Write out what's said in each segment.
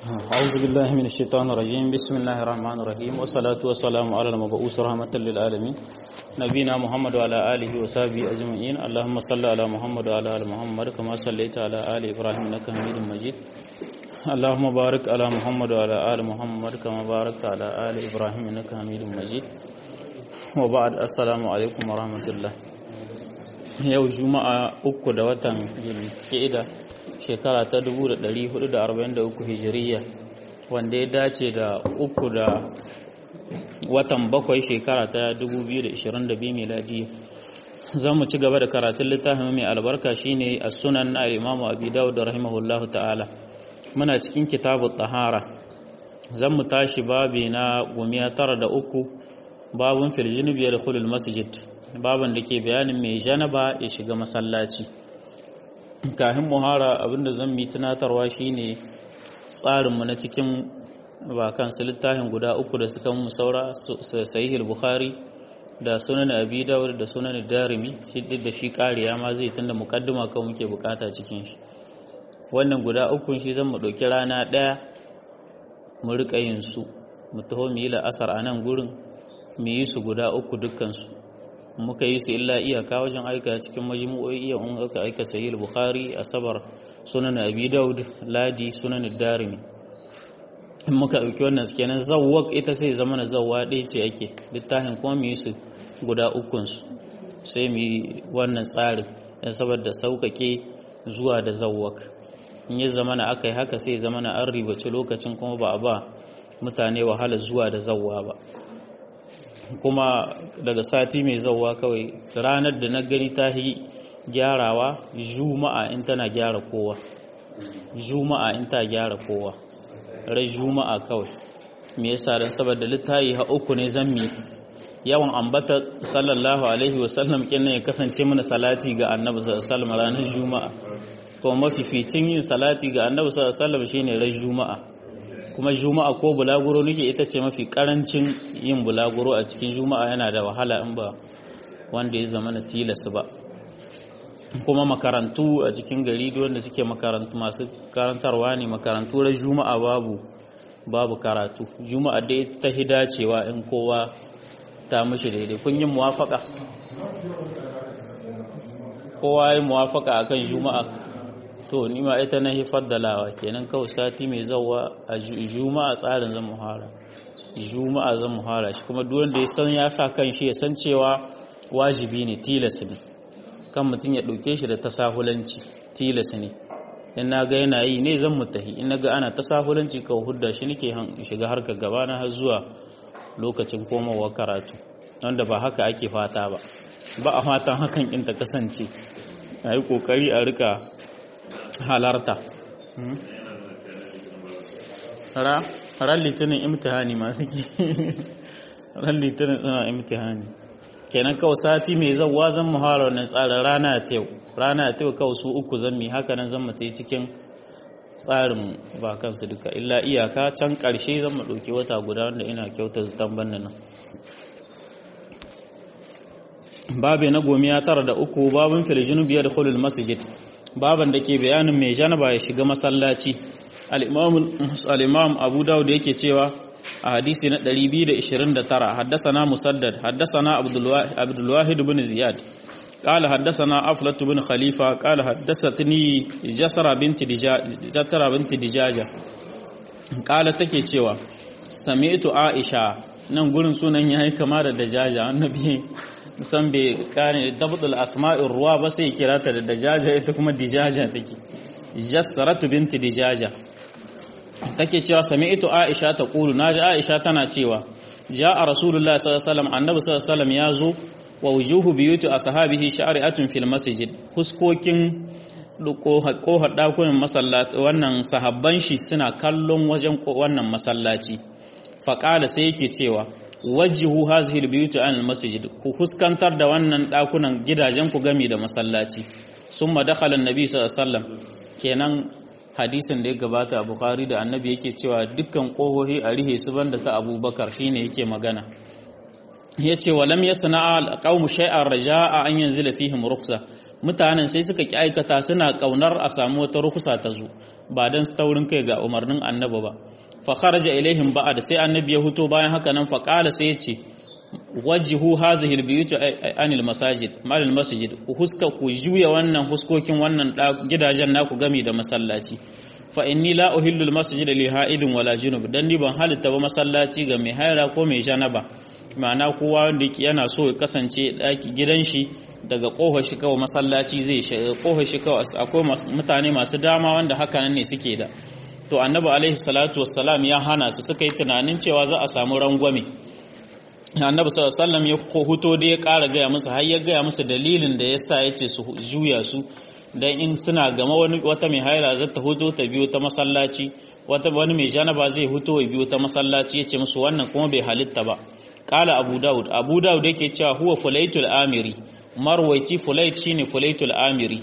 أعوذ بالله من الشيطان الرجيم بسم الله الرحمن الرحيم والصلاة والسلام على المبعوث رحمة للعالمين نبينا محمد وعلى آله وصحبه أجمعين اللهم صل على محمد وعلى آل محمد كما صليت على آل إبراهيم إنك حميد مجيد اللهم بارك على محمد وعلى آل محمد كما باركت على آل إبراهيم إنك حميد مجيد وبعد السلام عليكم ورحمة الله yau juma'a uku da watan zulkida shekara ta 1443 hijiriya wanda ya dace da uku da watan bakwai shekara ta 2022 miladiya za mu ci gaba da karatun littafin mai albarka shine a sunan na imamu abi dawud da rahimahullahu ta'ala muna cikin kitabu tahara zan mu tashi babi na gumiya tara da uku babun filjini biyar kulul masjid baban da ke bayanin mai janaba ya shiga masallaci kafin muhara abinda zan mi tunatarwa shine tsarinmu na cikin bakan su littafin guda uku da suka mu saura sahihul bukhari da sunan abi dawud da sunan darimi shi da shi kariya ma zai tunda mukaddima kan muke bukata cikin shi wannan guda uku shi zan mu dauki rana daya mu rika yin su mu taho mu yi la'asar a nan gurin mu yi su guda uku dukkan su muka yi su illa iyaka wajen aika cikin majmu'o'i iya in aka aika sahih bukhari asabar sunan abi daud ladi sunan darimi in muka dauki wannan kenan zawwaq ita sai zama na zawwa ɗaya ce ake littafin kuma mu yi su guda ukun su sai mu yi wannan tsarin dan saboda saukake zuwa da zawwaq in ya zama na aka yi haka sai zama na an ribaci lokacin kuma ba a ba mutane wahala zuwa da zawwa ba kuma daga sati mai zauwa kawai ranar da na gani ta yi gyarawa juma'a in tana gyara kowa juma'a in ta gyara kowa rai juma'a kawai me yasa dan saboda littayi ha uku ne zammi yawan ambata sallallahu alaihi wasallam kenan ya kasance mana salati ga annabi sallallahu alaihi wasallam ranar juma'a kuma mafificin yin salati ga annabi sallallahu alaihi wasallam shine rai juma'a kuma juma'a ko bulaguro nake ita ce mafi karancin yin bulaguro a cikin juma'a yana da wahala in ba wanda ya zama na tilas ba kuma makarantu a cikin gari wanda suke makarantu masu karantarwa ne makarantu ran juma'a babu babu karatu juma'a dai ta hidacewa in kowa ta mishi daidai kun yi muwafaka kowa yi muwafaka akan juma'a to ni ma ita na faddalawa kenan kawai sati mai zawa a juma'a tsarin zan muhara juma'a zan muhara shi kuma duk wanda ya san ya sa kan shi ya san cewa wajibi ne tilas ne kan mutum ya ɗauke shi da tasahulanci tilas ne in na ga yana yi ne zan mutahi in na ga ana tasahulanci kawai hudda shi nake shiga harkar gaba na har zuwa lokacin komawa karatu wanda ba haka ake fata ba ba a fatan hakan in ta kasance a yi ƙoƙari a rika halarta ran litinin imtihani masu ke ran litinin suna imtihani kenan kawai sati mai zauwa zan muhara wannan tsarin rana ta yau rana ta yau kawai su uku zan mi haka nan zan mata cikin tsarin ba kansu duka illa iyaka can ƙarshe zan mu ɗauki wata guda wanda ina kyautar zutan banna nan babu na gomiya tara da uku babin filijinu biyar da hulul masjid baban da ke bayanin mai janaba ya shiga masallaci al-imam abu dawud yake cewa a hadisi na 229 haddasana musaddad haddasana abdul wahid ibn ziyad قال حدثنا أفلة بن خليفة قال حدثتني جسرة بنت جسرة بنت دجاجة قال take cewa sami'tu Aisha nan gurin sunan yayi kama da dajaja annabi san bai kane dabdul asma'ir ruwa ba sai kira ta da dajaja ita kuma dijaja take jassaratu binti dijaja take cewa sami'tu aisha ta qulu naji aisha tana cewa ja'a rasulullah sallallahu alaihi wasallam annabi sallallahu alaihi wasallam yazo wa wujuhu biyuti ashabihi sha'ri'atun fil masjid huskokin ko dakunan masallaci wannan sahabban shi suna kallon wajen wannan masallaci faqala sai yake cewa wajihu hazihil biyuti anil masjid ku huskantar da wannan dakunan gidajen ku gami da masallaci summa dakhala annabi sallallahu alaihi wasallam kenan hadisin da ya gabata a bukhari da annabi yake cewa dukkan kohohi a rihe su banda ta abubakar shine yake magana yace walam yasna'a alqawmu shay'an raja'a an yanzila fihim rukhsa mutanen sai suka ki aikata suna kaunar a samu wata rukusa ta zo ba dan taurin kai ga umarnin annabi ba fa kharaja ilaihim ba'da sai annabi ya huto bayan haka nan fa qala sai ya ce wajihu hazihi albiyut anil masajid malil masjid ku huska ku juya wannan huskokin wannan gidajen naku gami da masallaci fa inni la uhillu almasjida li ha'idin wala junub dan ni ban halitta ba masallaci ga mai haira ko mai janaba ma'ana kowa wanda yana so ya kasance daki gidan shi daga kohar shi kawai masallaci zai shiga kohar shi kawai akwai mutane masu dama wanda haka nan ne suke da to annabi alaihi salatu wassalam ya hana su suka yi tunanin cewa za a samu rangwame annabi sallallahu alaihi wasallam ya huto da ya ƙara gaya musu har ya gaya musu dalilin da yasa yace su juya su dan in suna gama wani wata mai haila za ta huto ta biyo ta masallaci wata wani mai janaba zai huto ya biyo ta masallaci yace musu wannan kuma bai halitta ba qala abu daud abu daud yake cewa huwa fulaitul amiri marwaiti fulait shine fulaitul amiri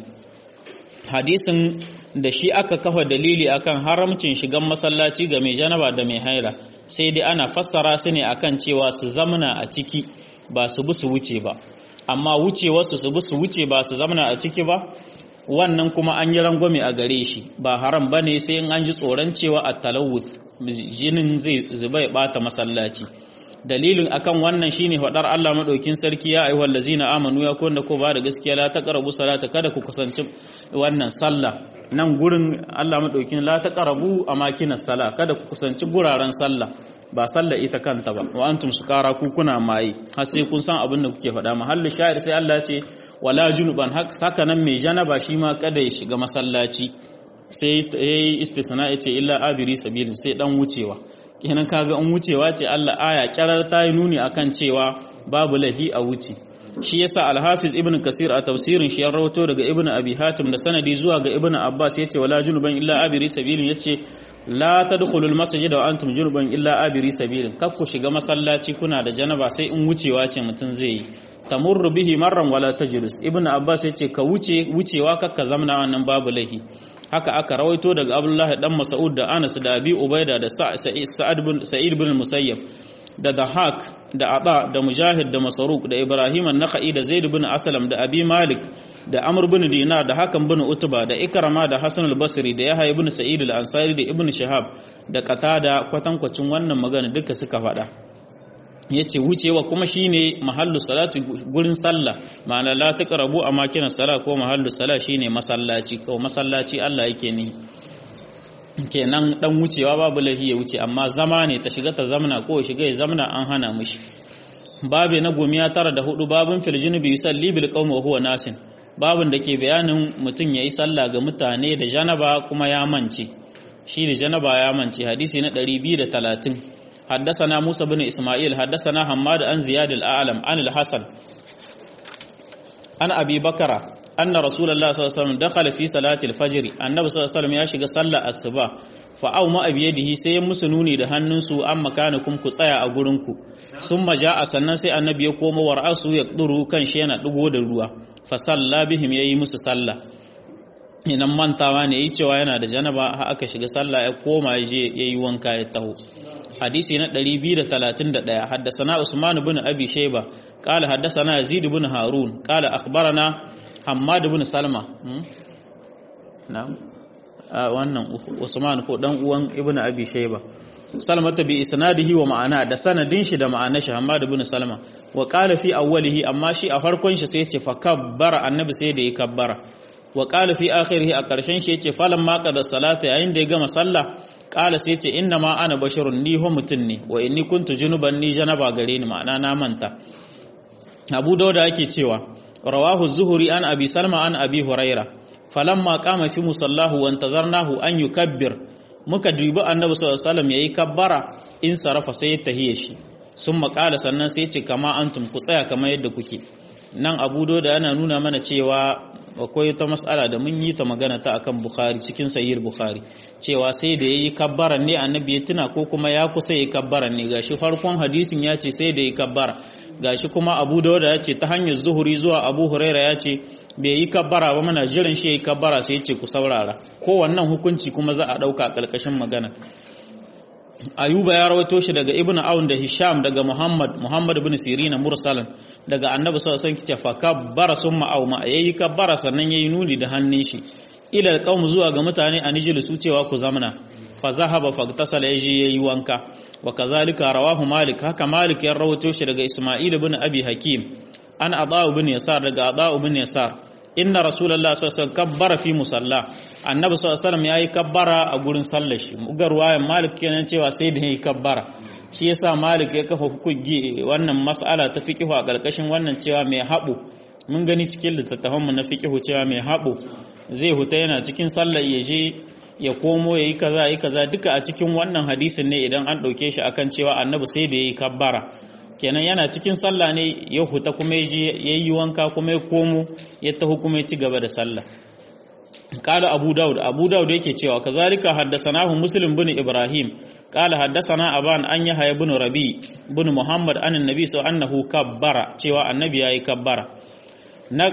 hadisin da shi aka kafa dalili akan haramcin shigan masallaci ga mai janaba da mai haila sai dai ana fassara su ne akan cewa su zamana a ciki ba su bi su wuce ba amma wucewarsu su bi su wuce ba su zamana a ciki ba wannan kuma an yi rangwame a gare shi ba haram ba ne sai in an ji tsoron cewa a talawuth jinin zai zuba ya bata masallaci dalilin akan wannan shine faɗar Allah madaukin sarki ya ayyuhal ladzina amanu ya kunna ko ba da gaskiya la taqrabu salata kada ku kusanci wannan sallah nan gurin Allah madaukin la taqrabu amakinas sala kada ku kusanci guraren sallah ba sallah ita kanta ba wa antum sukara ku kuna maye har sai kun san abin da kuke faɗa mahallu sha'ir sai Allah ce wala junuban haka nan mai janaba shi ma kada ya shiga masallaci sai yayi istisna yace illa abiri sabilin sai dan wucewa kenan kaga an wucewa ce Allah aya kyarar ta yi nuni akan cewa babu lahi a wuce shi yasa al-hafiz ibn kasir a tafsirin shi ya rawato daga ibn abi hatim da sanadi zuwa ga ibn abbas yace wala junuban illa abiri sabilin yace la tadkhulul masjid wa antum junuban illa abiri sabilin kar ku shiga masallaci kuna da janaba sai in wucewa ce mutun zai yi tamurru bihi marran wala tajlis ibn abbas yace ka wuce wucewa kakka zamna wannan babu lahi haka aka rawaito daga Abdullahi dan Mas'ud da Anas da Abi Ubaida da Sa'id bin Sa'id bin Musayyab da Dahak da Aba da Mujahid da Masruq da Ibrahim an-Nakhai da Zaid bin Aslam da Abi Malik da Amr bin Dinar da Hakan bin Utba da Ikrama da Hasan al-Basri da Yahya ibn Sa'id al-Ansari da Ibn Shihab da Qatada kwatankwacin wannan magana duka suka faɗa yace wucewa kuma shine mahallu salati gurin sallah ma'ana la taqrabu amakinas sala ko mahallu sala shine masallaci ko masallaci Allah yake ni kenan dan wucewa babu lahi ya wuce amma zama ne ta shiga ta zamna ko shiga ya zamna an hana mishi babe na gomiya tara da hudu babun fil junubi yusalli bil qawmi wa huwa nasin babun da ke bayanin mutum yayi sallah ga mutane da janaba kuma ya mance shi da janaba ya mance hadisi na 230 حدثنا موسى بن إسماعيل حدثنا حماد عن زياد الأعلم عن الحسن عن أبي بكر أن رسول الله صلى الله عليه وسلم دخل في صلاة الفجر النبي صلى الله عليه وسلم يشغ صلى الصباح فأو ما أبيده سي مسنوني da hannunsu an makanukum ku tsaya a gurinku summa ja'a sannan sai annabi ya koma war'asu ya duru kan shi yana dugo da ruwa fa salla bihim yayi musu sallah inan mantawa ne yi cewa yana da janaba har aka shiga sallah ya koma ya je yayi wanka ya taho hadisi na 231 haddasana Usman ibn Abi Shayba qala haddasana Yazid ibn Harun qala akhbarana Hammad ibn Salma na'am wannan Usman ko dan uwan ibn Abi Shayba Salmata bi isnadihi wa ma'ana da sanadin shi da ma'anar shi Hammad ibn Salma wa qala fi awwalihi amma shi a farkon shi sai ya ce fa kabbara annabi sai da ya kabbara wa qala fi akhirih a karshen shi yace falan ma qada salata yayin da ya gama sallah qala sai yace inna ma ana basharun ni ho mutun ne wa inni kuntu junuban ni janaba gare ni ma'ana na manta Abu Dawud yake cewa rawahu zuhuri an abi salma an abi huraira falamma qama fi musallahu wa intazarnahu an yukabbir muka dubi annabi sallallahu alaihi wasallam yayi kabbara in sarafa sai ya tahiye shi sun makala sannan sai ce kama antum ku tsaya kamar yadda kuke nan abu da yana nuna mana cewa akwai ta mas'ala da mun yi ta magana ta akan bukhari cikin sahih bukhari cewa sai da yayi kabbaran ne annabi ya tuna ko kuma ya kusa yayi kabbaran ne gashi farkon hadisin ya ce sai da yayi kabbara gashi kuma abu da ya ce ta hanyar zuhuri zuwa abu huraira ya ce bai yi kabbara ba mana jiran shi yayi kabbara sai ya ce ku saurara ko wannan hukunci kuma za a dauka a karkashin magana ayuba ya rawaito shi daga ibnu aun da hisham daga muhammad muhammad ibn sirin mursalan daga annabi sallallahu alaihi wasallam fa kabbara summa aw ma yayi kabbara sannan yayi nuni da hannun shi ila alqaum zuwa ga mutane a nijil su cewa ku zamana fa zahaba fagtasala yaji yayi wanka wa kazalika rawahu malik haka malik ya rawaito shi daga isma'il ibn abi hakim an adau ibn yasar daga adau ibn yasar inna rasulullah sallallahu alaihi wasallam kabbara fi musalla annabi sallallahu alaihi wasallam yayi kabbara a gurin sallar shi mugar wayan malik kenan cewa sai da yayi kabbara shi yasa malik ya kafa hukunci wannan mas'ala ta fiqhu a karkashin wannan cewa mai habu mun gani cikin littattafan mu na fiqhu cewa mai habu zai huta yana cikin sallar ya je ya komo yayi kaza yayi kaza duka a cikin wannan hadisin ne idan an dauke shi akan cewa annabi sai da yayi kabbara kenan yana cikin sallah ne ya huta kuma ya yi wanka kuma ya komo ya taho kuma ya ci gaba da sallah qala abu daud abu daud yake cewa kazalika haddathanahu muslim bin ibrahim qala haddathana aban an yahya ibn rabi bin muhammad an annabi so annahu kabbara cewa annabi yayi kabbara na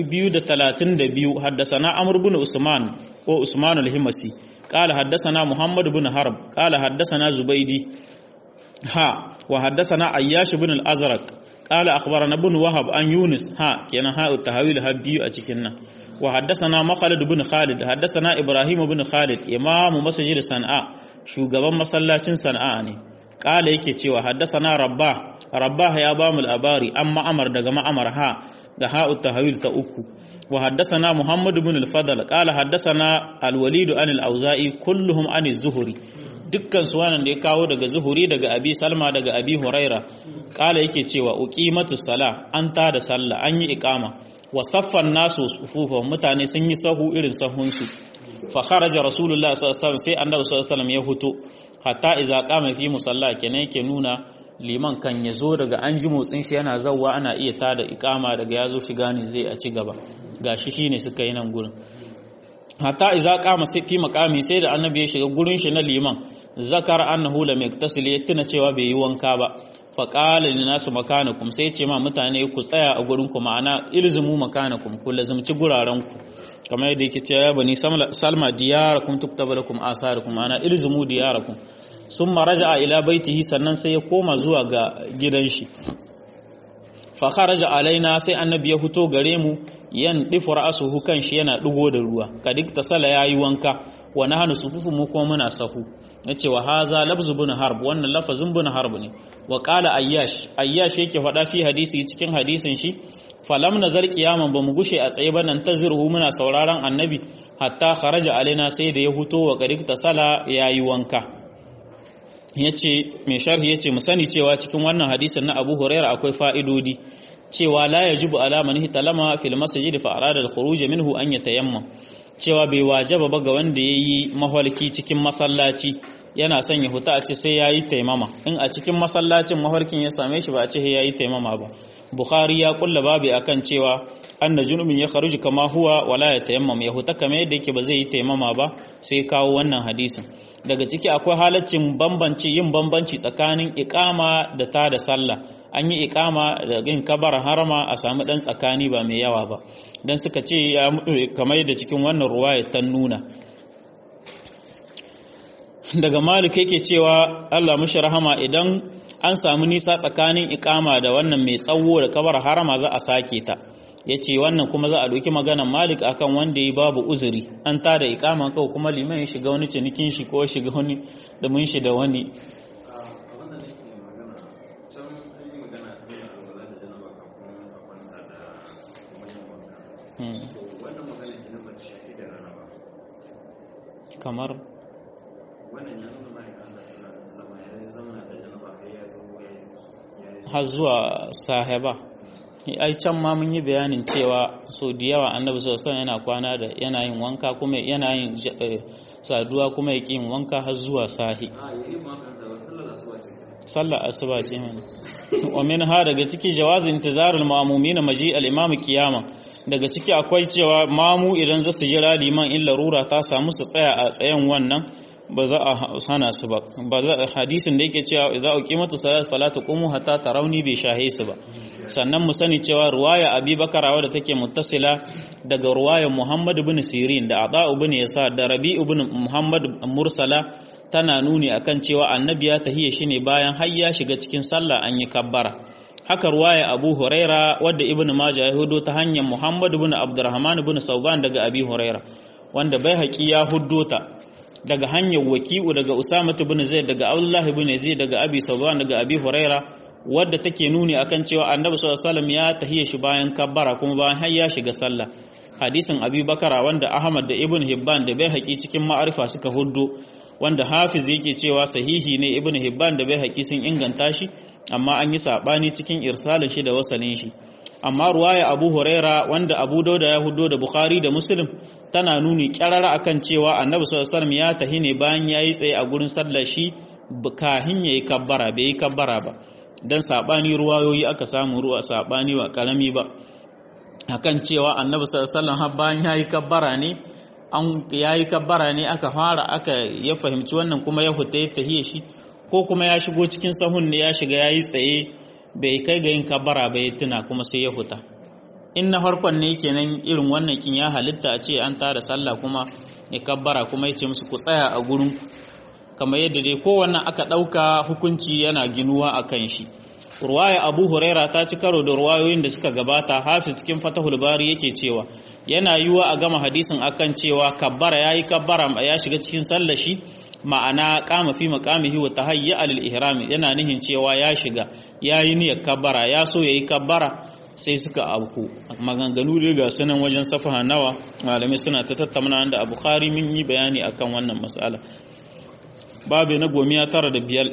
232 haddathana amr bin usman ko usman al-himasi qala haddathana muhammad bin harb qala haddathana zubaydi ha وحدثنا عياش بن الأزرق قال أخبرنا بن وهب عن يونس ها كان ها التهويل هبيو أتكنا وحدثنا مخالد بن خالد حدثنا إبراهيم بن خالد إمام مسجد صنعاء shugaban masallacin sana'a ne kala yake cewa haddasana rabbah rabbah ya bamu labari an ma'amar daga ma'amar ha da ha'u tahawil ta uku wa haddasana muhammad ibn al-fadl qala haddasana al-walid an al-auza'i kulluhum an az-zuhri dukkan su wannan da ya kawo daga zuhuri daga abi salma daga abi huraira kala yake cewa uqimatu sala an ta da sallah an yi iqama wa saffan nasu sufufa mutane sun yi sahu irin sahun su fa kharaja rasulullah sallallahu alaihi wasallam sai annabi sallallahu alaihi wasallam ya huto hatta iza qama fi musalla kenan yake nuna liman kan ya zo daga an ji motsin shi yana zawwa ana iya tada iqama daga ya zo shiga ne zai a ci gaba gashi shine suka yi nan gurin hatta iza qama sai fi maqami sai da annabi ya shiga gurin shi na liman zakar annahu lam yaktasil ya tuna cewa bai yi wanka ba fa qala lin nasu makanakum sai ce ma mutane ku tsaya a gurin ku ma'ana ilzumu makanakum ku lazumci guraren ku kamar yadda yake cewa bani salma diyarakum tuktaba lakum asarukum ma'ana ilzumu diyarakum summa raja'a ila baitihi sannan sai ya koma zuwa ga gidan shi fa kharaja alaina sai annabi ya fito gare mu yan difu ra'suhu kan shi yana digo da ruwa kadik tasala yayi wanka wa nahnu sufufu mu kuma muna sahu yace wa haza lafzu bin harb wannan lafazin bin harb ne wa qala ayyash ayyash yake faɗa fi hadisi cikin hadisin shi falam nazar qiyaman ba mu gushe a tsaye ba nan tazirhu muna sauraron annabi hatta kharaja alaina sai da ya huto wa qadik tasala yayi wanka yace mai sharhi yace mu sani cewa cikin wannan hadisin na Abu Hurairah akwai fa'idodi cewa la yajibu ala man hitalama fil masjid fa arada al khuruj minhu an yatayammam cewa bai wajaba ba ga wanda yayi mahalki cikin masallaci yana son ya huta a ce sai yayi taimama in a cikin masallacin mahalkin ya same shi ba a ce yayi taimama ba bukhari ya kulla babu akan cewa anna junubin ya kharuji kama huwa wala ya tayammam ya huta kamar yadda yake ba zai yi taimama ba sai kawo wannan hadisin daga ciki akwai halaccin bambanci yin bambanci tsakanin iqama da ta da sallah an yi ikama da yin kabar harama a samu dan tsakani ba mai yawa ba dan suka ce kamar yadda cikin wannan ruwaya ta nuna daga malik yake cewa Allah mushi rahama idan an samu nisa tsakanin ikama da wannan mai tsawo da kabar harama za a sake ta yace wannan kuma za a doki maganar malik akan wanda yi babu uzuri an ta da ikama kawai kuma liman ya shiga wani cinikin shi ko shiga wani da mun shi da wani kamar wannan ya nuna ma'aikan Allah sallallahu alaihi wasallam ya zauna da janaba har ya zo ya har zuwa sahiba ai can ma mun yi bayanin cewa so da yawa annabi sallallahu alaihi yana kwana da yana yin wanka kuma yana yin saduwa kuma yake yin wanka har zuwa sahi a yayi ma kan da sallar asuba ce sallar asuba ce mana wa min ha daga ciki jawazi intizarul ma'mumin maji al-imam qiyama daga ciki akwai cewa mamu idan za su jira liman in larura ta samu su tsaya a tsayen wannan ba za a hana su ba ba za hadisin da yake cewa idza uqimatu salat fala taqumu hatta tarawni bi shahe su ba sannan mu sani cewa ruwaya abi bakara wadda take muttasila daga ruwaya muhammad ibn sirin da ada ibn yasa da rabi ibn muhammad mursala tana nuni akan cewa annabi ya tahiya shi ne bayan har ya shiga cikin sallah an yi kabbara haka ruwaya abu huraira wadda ibn majah ya hudo ta hanyar muhammad ibn abdurrahman ibn sauban daga abi huraira wanda bai haƙi ya hudo ta daga hanyar waki'u daga usama ibn zaid daga abdullah ibn zaid daga abi sauban daga abi huraira wadda take nuni akan cewa annabi sallallahu alaihi wasallam ya tahiya shi bayan kabbara kuma bayan har ya shiga sallah hadisin abi bakara wanda ahmad da ibn hibban da bai haƙi cikin ma'arifa suka huddo wanda hafiz yake cewa sahihi ne ibn hibban da bai haƙi sun inganta shi amma an yi saɓani cikin irsalin shi da wasalin shi amma ruwaya abu huraira wanda abu dauda ya hudo da bukhari da muslim tana nuni kyarara akan cewa annabi sallallahu alaihi ya tahi ne bayan yayi tsaye a gurin sallar shi kahin yayi kabbara bai yi kabbara ba dan saɓani ruwayoyi aka samu ruwa saɓani ba karami ba akan cewa annabi sallallahu alaihi har bayan yayi kabbara ne an yayi kabbara ne aka fara aka ya fahimci wannan kuma ya huta ya tahiye shi ko kuma ya shigo cikin sahun ne ya shiga yayi tsaye bai kai ga yin kabbara ba ya tuna kuma sai ya huta in na farkon ne kenan irin wannan kin ya halitta a ce an tara sallah kuma ya kabbara kuma ya ce musu ku tsaya a gurin kamar yadda dai kowannan aka ɗauka hukunci yana ginuwa a kan shi ruwaya abu huraira ta ci karo da ruwayoyin da suka gabata hafiz cikin fatahul bari yake cewa yana yiwa a gama hadisin akan cewa kabbara yayi kabbara ya shiga cikin sallar shi ma'ana qama fi maqamihi wa tahayya alil ihram yana nihin cewa ya shiga yayi niyyar kabbara ya so yayi kabbara sai suka auku maganganu dai ga sunan wajen safaha nawa malamai suna ta tattauna da Abu Bukhari mun yi bayani akan wannan mas'ala babu na gomiya tara da biyar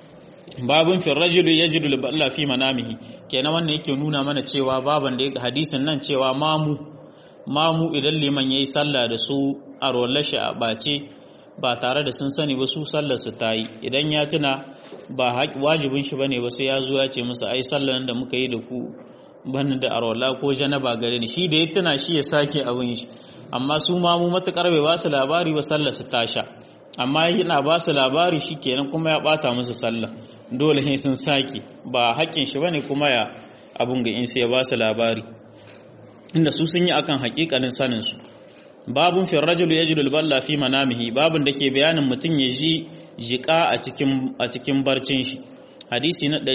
babun fi rajulu yajidu al fi manamihi kenan wannan yake nuna mana cewa baban da hadisin nan cewa mamu mamu idan liman yayi sallah da su a rollashi a bace ba tare da sun sani ba su sallar su tayi idan ya tuna ba wajibin shi bane ba sai ya zo ya ce musu ai sallar da muka yi da ku bani da arwala ko janaba gare ni shi da ya tuna shi ya sake abin shi amma su mamu matukar bai ba su labari ba sallar su tasha amma yana ba su labari shi kenan kuma ya bata musu sallah dole sai sun saki ba haƙƙin shi bane kuma ya abun ga in sai ya ba su labari inda su sun yi akan haƙiƙanin sanin su babun fi rajul yajidu al-balla fi manamihi babun da ke bayanin mutum ya ji jiƙa a cikin a cikin barcin shi hadisi na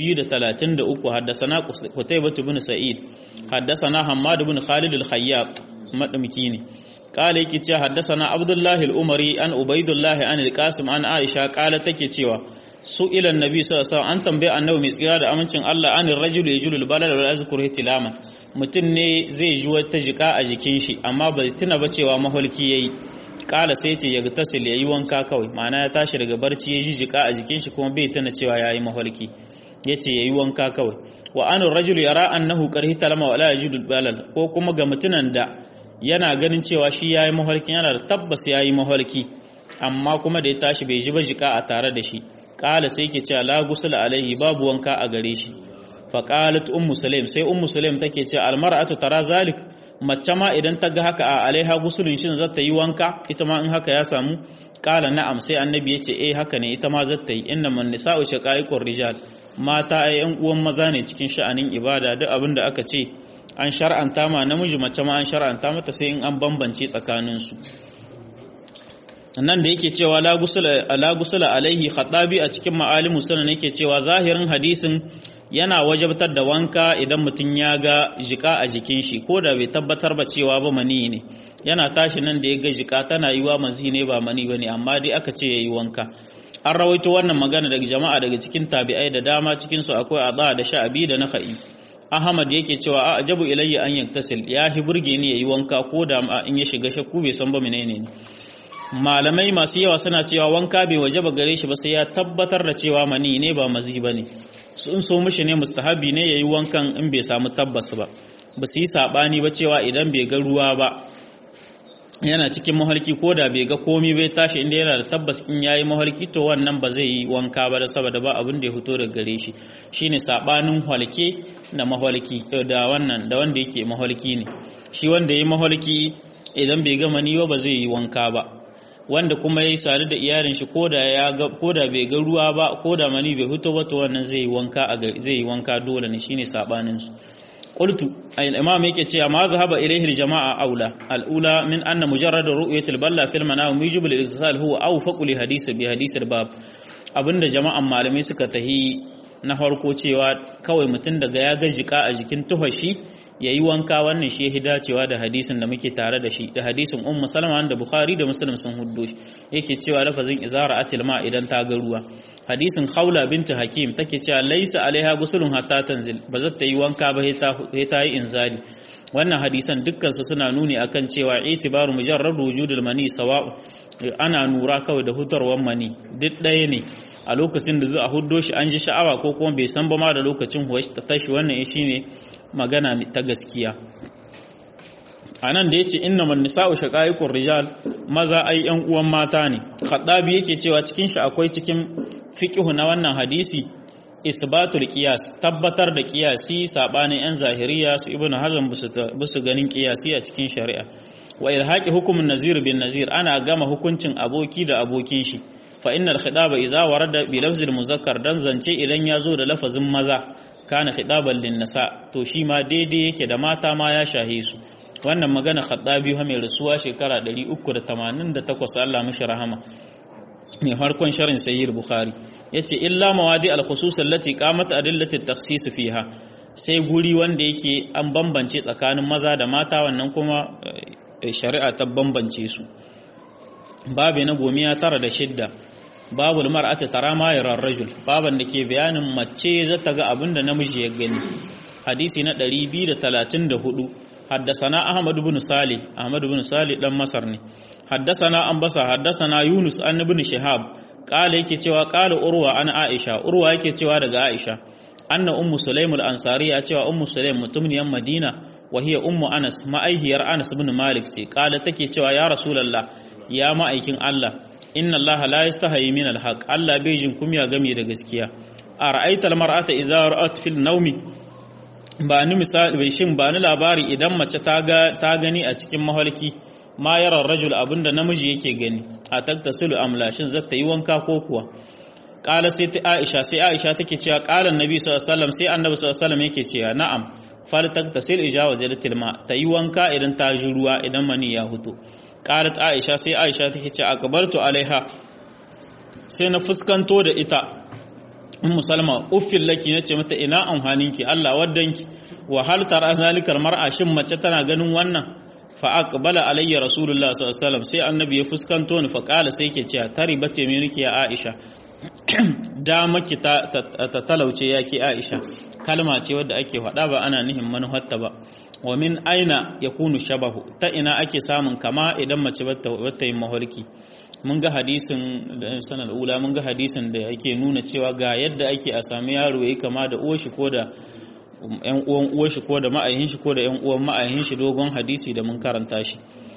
233 haddasana Qutaybah ibn Sa'id haddasana Hammad ibn Khalid al-Khayyab madamki ne قال yake ce haddasana Abdullahi al-Umari an Ubaidullah an al-Qasim an Aisha kala take cewa su ila annabi sallallahu alaihi wasallam an tambaye annabi mai tsira da amincin Allah anir rajul yajulu al-balad wa yazkuru ihtilaman mutum ne zai ji wata jika a jikin shi amma bai tuna ba cewa maholki yayi kala sai ce ya tasil yayi wanka kawai ma'ana ya tashi daga barci ya ji jika a jikin shi kuma bai tuna cewa yayi maholki yace yayi wanka kawai wa anir rajul yara annahu karhi talama wa la yajidu al-balad ko kuma ga mutunan da yana ganin cewa shi ya yi mafarkin yana da tabbas ya yi mafarki amma kuma da ya tashi bai ji ba jika a tare da shi ƙala sai ke cewa la gusula alaihi babu wanka a gare shi faƙalat ummu sulaim sai ummu sulaim take ce almar'atu tara zalik mace ma idan ta ga haka a alaiha gusulun shin za ta yi wanka ita ma in haka ya samu ƙala na'am sai annabi ya ce eh haka ne ita ma za ta yi inna man nisa'u shaqaiqur rijal mata ai yan uwan maza ne cikin sha'anin ibada duk abin da aka ce an shar'anta ma namiji mace ma an shar'anta mata sai in an bambance tsakaninsu nan da yake cewa la gusula alaihi khatabi a cikin ma'alimu sunan yake cewa zahirin hadisin yana wajabtar da wanka idan mutum ya ga jika a jikin shi ko da bai tabbatar ba cewa ba mani ne yana tashi nan da ya ga jika tana yiwa mazi ne ba mani bane amma dai aka ce yayi wanka an rawaito wannan magana daga jama'a daga cikin tabi'ai da dama cikin su akwai adha da sha'abi da nakhai Ahmad yake cewa a ajabu ilayya an yaktasil ya hi burge ni yayi wanka ko da in ya shiga shakku bai san ba menene ne malamai masu yawa suna cewa wanka bai wajaba gare shi ba sai ya tabbatar da cewa mani ne ba mazi bane sun so mishi ne mustahabi ne yayi wankan in bai samu tabbas ba ba su yi sabani ba cewa idan bai ga ruwa ba yana cikin mahalki ko da bai ga komi bai tashi inda yana da tabbas in yayi mahalki to wannan ba zai yi wanka ba da saboda ba abin da ya fito daga gare shi shine sabanin halke da mahalki da wannan da wanda yake mahalki ne shi wanda yayi mahalki idan bai ga mani ba zai yi wanka ba wanda kuma yayi sare da iyalin shi ko da ya ga ko da bai ga ruwa ba ko da mani bai fito ba to wannan zai yi wanka a zai yi wanka dole ne shine sabanin su qultu al-imam yake cewa ma zahaba ilayhi al-jama'a aula al-ula min anna mujarrad ru'yatil balla fil manam yujibu al-ittisal huwa awfaqu li hadith bi hadith al-bab abinda jama'an malamai suka tahi na farko cewa kawai mutum daga ya ga jika a jikin tuhashi ya yi wanka wannan shi ya dacewa da hadisin da muke tare da shi da hadisin ummu salama da bukhari da muslim sun huddo shi yake cewa lafazin izara atil ma idan ta ga ruwa hadisin khawla binti hakim take cewa laisa alaiha gusulun hatta tanzil ba za ta yi wanka ba sai ta yi inzali wannan hadisan dukkan su suna nuni akan cewa itibaru mujarrad wujudul mani sawa'u ana nura kawai da hutarwar mani duk ɗaya ne a lokacin da za a huddo shi an ji sha'awa ko kuma bai san ba ma da lokacin huwa ta tashi wannan shi ne magana ta gaskiya a nan da ya ce inna man nisa'u shaqaiqur rijal maza ai yan uwan mata ne khaddabi yake cewa cikin shi akwai cikin fiqhu na wannan hadisi isbatul qiyas tabbatar da qiyasi sabanin yan zahiriya su ibnu hazm busu ganin qiyasi a cikin shari'a wa ilhaqi hukumun nazir bin nazir ana gama hukuncin aboki da abokin shi fa innal khidaba idza warada bi lafzil muzakkar dan zance idan ya zo da lafazin maza kana khidaban lin nisa to shi ma daidai yake da mata ma ya shahe su wannan magana khaddabi ha mai rasuwa shekara 388 Allah mishi rahama mai farkon sharin sayyid bukhari yace illa mawadi al khusus allati qamat adillati at takhsis fiha sai guri wanda yake an bambance tsakanin maza da mata wannan kuma shari'a ta bambance su babu na gomiya tara da shidda babul mar'ati tara ma yara rajul baban da ke bayanin mace za ta ga abin da namiji ya gani hadisi na 234 haddasana ahmad ibn sali ahmad ibn sali dan masar ne haddasana an basa haddasana yunus an ibn shihab qala yake cewa qala urwa an aisha urwa yake cewa daga aisha anna ummu sulaim al-ansariya cewa ummu sulaim mutumniyan madina wa hiya ummu anas ma'aihiyar anas ibn malik ce qala take cewa ya rasulullah ya ma'aikin Allah inna Allah la yastahi min al-haq Allah bai jin kumya game da gaskiya a ra'aita al-mar'ata idza ra'at fil nawmi ba ni misali bai shin ba ni labari idan mace ta ga ta gani a cikin mahalki ma yara rajul abinda namiji yake gani a taktasilu amla shin zata yi wanka ko kuwa qala sai ta Aisha sai Aisha take cewa qala annabi sallallahu alaihi wasallam sai annabi sallallahu alaihi wasallam yake cewa na'am fal taktasil ijawa zalatil ma ta yi wanka idan ta ji ruwa idan mani ya huto qalat Aisha sai Aisha take cewa akbartu alaiha sai na fuskanto da ita ummu salma uffil laki nace mata ina amfaninki Allah waddanki wa hal tara zalikal mar'a shin mace tana ganin wannan fa aqbala alayya rasulullah sallallahu alaihi wasallam sai annabi ya fuskanto ni fa qala sai yake cewa taribate me nake ya Aisha da maki ta talauce yake Aisha kalma ce wadda ake faɗa ba ana nihin manuhatta ba wa min aina yakunu shabahu ta ina ake samun kama idan mace bata yin maholki mun ga hadisin da sanar ula mun ga hadisin da yake nuna cewa ga yadda ake a sami yaro yayi kama da uwar shi ko da yan uwan uwar shi ko da ma'ayin shi ko da yan uwan ma'ayin shi dogon hadisi da mun karanta shi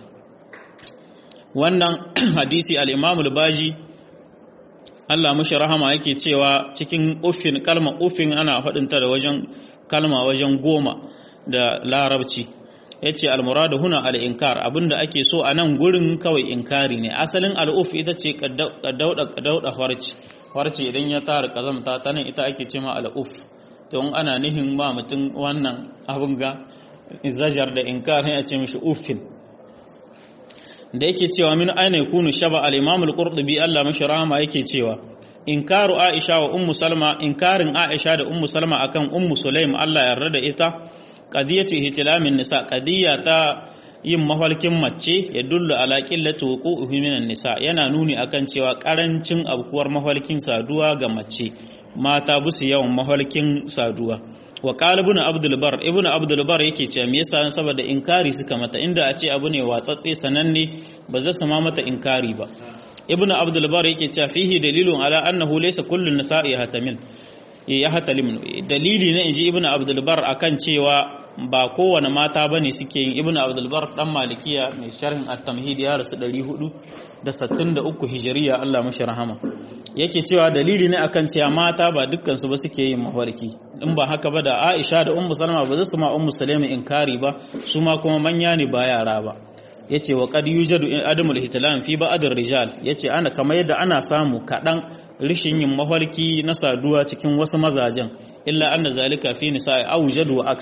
wannan hadisi al-Imam al-Baji Allah mushi rahama yake cewa cikin uffin kalma uffin ana faɗinta da wajen kalma wajen goma da larabci ya ce almuradu huna al'inkar abinda ake so a nan gurin kawai inkari ne asalin al'uf ita ce kadauda harci harci idan ya tara kazamta ta nan ita ake ce ma al'uf don ana nihin ma mutum wannan abin ga izajar da inkar ya ce mishi uffin da yake cewa min aina yakunu shaba al-imam al-qurtubi Allah mashi rahama yake cewa inkaru aisha wa ummu salma inkarin aisha da ummu salma akan ummu sulaim Allah yarda da ita qadiyatu ihtilamin nisa qadiya ta yin mahalkin mace ya dullu ala qillati wuqu'i minan nisa yana nuni akan cewa karancin abkuwar mahalkin saduwa ga mace mata busu yawan mahalkin saduwa wa qala ibn abdul bar ibn abdul bar yake cewa me yasa saboda inkari suka mata inda a ce abu ne watsatse sananne ba za su ma mata inkari ba ibn abdul bar yake cewa fihi dalilun ala annahu laysa kullu nisa'i yahtamil ya hatalim dalili ne inji ibn abdul bar akan cewa ba kowane mata bane suke yin ibn abdul bar dan malikiya mai sharhin at-tamhid ya rasu 463 hijriya Allah mashi rahama yake cewa dalili ne akan cewa mata ba dukkan su ba suke yin mafarki in ba haka ba da Aisha da Ummu Salma ba za su ma Ummu Salama inkari ba su ma kuma manya ne ba yara ba yace wa qad yujadu adamul hitlam fi ba'd rijal yace ana kamar yadda ana samu kadan rishin yin mafarki na saduwa cikin wasu mazajen illa anna zalika fi nisa'i awjadu wa aksa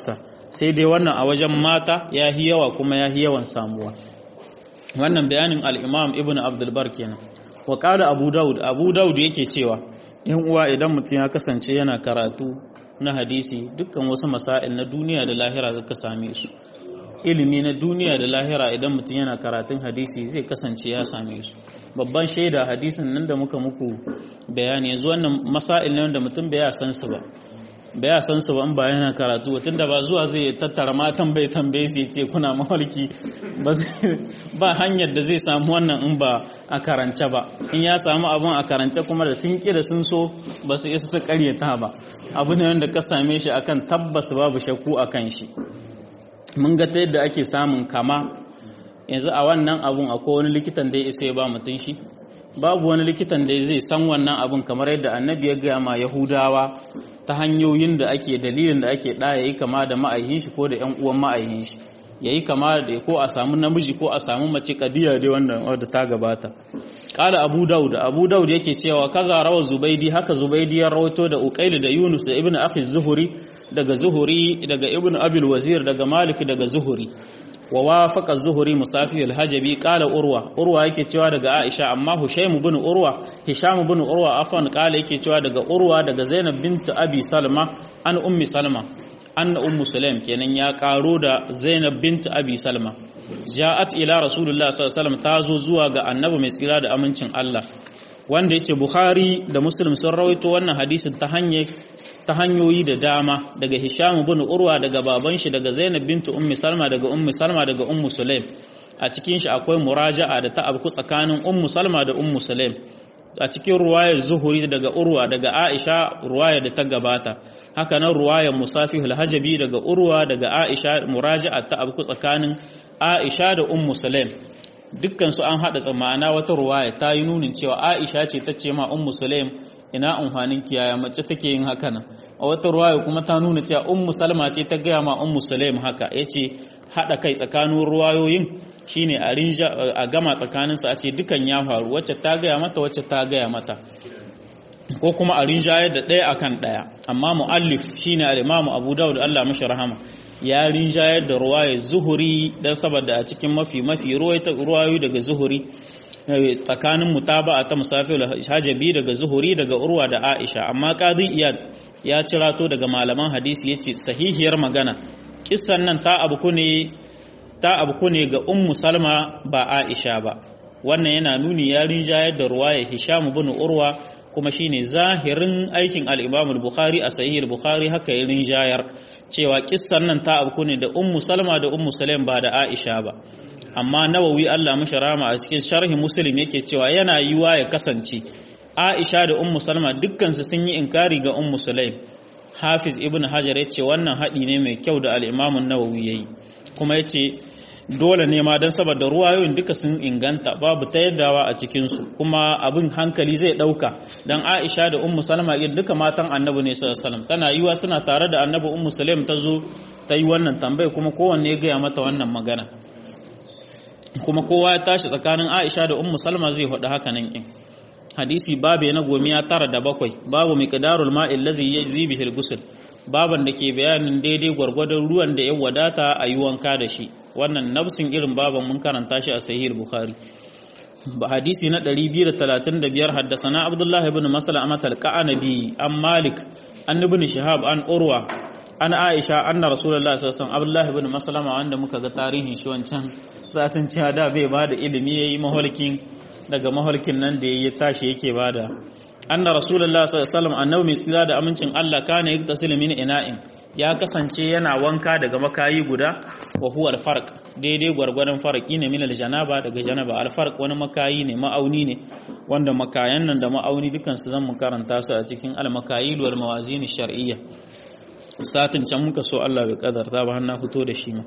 sai dai wannan a wajen mata ya yi yawa kuma ya yi yawan samuwa wannan bayanin al-imam ibn abdulbar kenan wa qala abu daud abu daud yake cewa yan uwa idan mutum ya kasance yana karatu na hadisi dukkan wasu masail na duniya da lahira zaka same su ilimi na duniya da lahira idan mutum yana karatun hadisi zai kasance ya same su babban shaida hadisin nan da muka muku bayani yanzu wannan masail ne wanda mutum bai san su ba bai san su ba in ba yana karatu tun da ba zuwa zai tattara matan bai tambaye su ce kuna mahalki ba hanyar da zai samu wannan in ba a karance ba in ya samu abun a karance kuma da sun kira sun so ba su isa su karyata ba abu ne wanda ka same shi akan tabbas babu shakku akan shi mun ga ta yadda ake samun kama yanzu a wannan abun akwai wani likitan da ya isa ya ba mutum shi babu wani likitan da zai san wannan abun kamar yadda annabi ya gaya ma yahudawa ta hanyoyin da ake dalilin da ake ɗaya yi kama da ma'aihin shi ko da ‘yan uwan ma'aihin shi ya yi kama da ko a samu namiji ko a samu mace kadiya dai wannan wadda ta gabata ƙala abu daud abu daud yake cewa kaza rawar zubaidi haka zubaidi ya rawato da uqaili da yunus da ibnu akhi zuhuri daga zuhuri daga ibnu abil wazir daga malik daga zuhuri wa wafaqa zuhuri musafi al-hajabi qala urwa urwa yake cewa daga aisha amma hushaym ibn urwa hisham ibn urwa afan qala yake cewa daga urwa daga zainab bint abi salma an ummi salma anna ummu sulaim kenan ya karo da zainab bint abi salma ja'at ila rasulullah sallallahu alaihi wasallam tazo zuwa ga annabi mai tsira da amincin Allah wanda yace bukhari da muslim sun rawaito wannan hadisin ta hanyar ta hanyoyi da dama daga Hisham ibn Urwa daga baban shi daga Zainab bint Ummi Salma daga Ummi Salma daga Ummu Sulaim a cikin shi akwai muraja'a da ta abku tsakanin Ummu Salma da Ummu Sulaim a cikin ruwayar Zuhuri daga Urwa daga Aisha ruwaya da ta gabata haka nan ruwayar Musafihul Hajabi daga Urwa daga Aisha muraja'a ta abku tsakanin Aisha da Ummu Sulaim dukkan su an hada tsammana wata ruwaya ta yi nunin cewa Aisha ce ta ce ma Ummu Sulaim ina amfanin kiyaya mace take yin haka nan a wata ruwaya kuma ta nuna cewa ummu salma ce ta gaya ma ummu sulaim haka yace hada kai tsakanin ruwayoyin shine a rinja a gama tsakanin su a ce dukan ya faru wacce ta gaya mata wacce ta gaya mata ko kuma a rinjayar da ɗaya akan ɗaya amma muallif shine al-imamu abu dawud Allah mashi rahama ya rinjayar da ruwaya zuhuri dan saboda a cikin mafi mafi ruwayoyi daga zuhuri tsakanin mutaba'a ta musafir hajabi daga zuhuri daga urwa da aisha amma qadi iyad ya cirato daga malaman hadisi yace sahihiyar magana kissan nan ta abu ne ta abu ne ga ummu salma ba aisha ba wannan yana nuni ya rinjayar da ruwaya hisham ibn urwa kuma shine zahirin aikin al-imam al-bukhari a sahih al-bukhari haka ya rinjayar cewa kissan nan ta abu ne da ummu salma da ummu sulaim ba da aisha ba amma nawawi Allah mashi rama a cikin sharhi muslim yake cewa yana yiwa ya kasance Aisha da Ummu Salma dukkansu sun yi inkari ga Ummu Sulaim Hafiz Ibn Hajar ya ce wannan haɗi ne mai kyau da al-Imam nawawi yayi kuma ya ce dole ne ma don saboda ruwayoyin duka sun inganta babu ta yaddawa a cikinsu kuma abin hankali zai ɗauka don Aisha da Ummu Salma duka matan annabi ne sallallahu alaihi wasallam tana yiwa suna tare da annabi Ummu Sulaim ta zo ta yi wannan tambaya kuma kowanne ya gaya mata wannan magana kuma kowa ya tashi tsakanin Aisha da Ummu Salma zai faɗi haka nan kin hadisi babu na gomiya tara da bakwai babu miqdarul ma'i allazi yajzi bihi al-ghusl baban da ke bayanin daidai gwargwadon ruwan da ya wadata a yi wanka da shi wannan nafsin irin baban mun karanta shi a sahih bukhari hadisi na 235 haddasana abdullahi ibn maslama al-qanabi an malik an ibn shihab an urwa an aisha anna rasulullahi sallallahu alaihi wasallam abdullahi ibn maslama wanda muka ga tarihin shi wancan satin cewa da bai bada ilimi yayi maholkin daga maholkin nan da yayi tashi yake bada anna rasulullahi sallallahu alaihi wasallam annabi mai tsira da amincin Allah kana yaktasilu min ina'in ya kasance yana wanka daga makayi guda wa huwa al-farq daidai gwargwadon farqi ne min al-janaba daga janaba al-farq wani makayi ne ma'auni ne wanda makayan nan da ma'auni dukan su zan mu karanta su a cikin al-makayil wal mawazin shar'iyya satin can muka so Allah bai kadarta ba har na fito da shi ma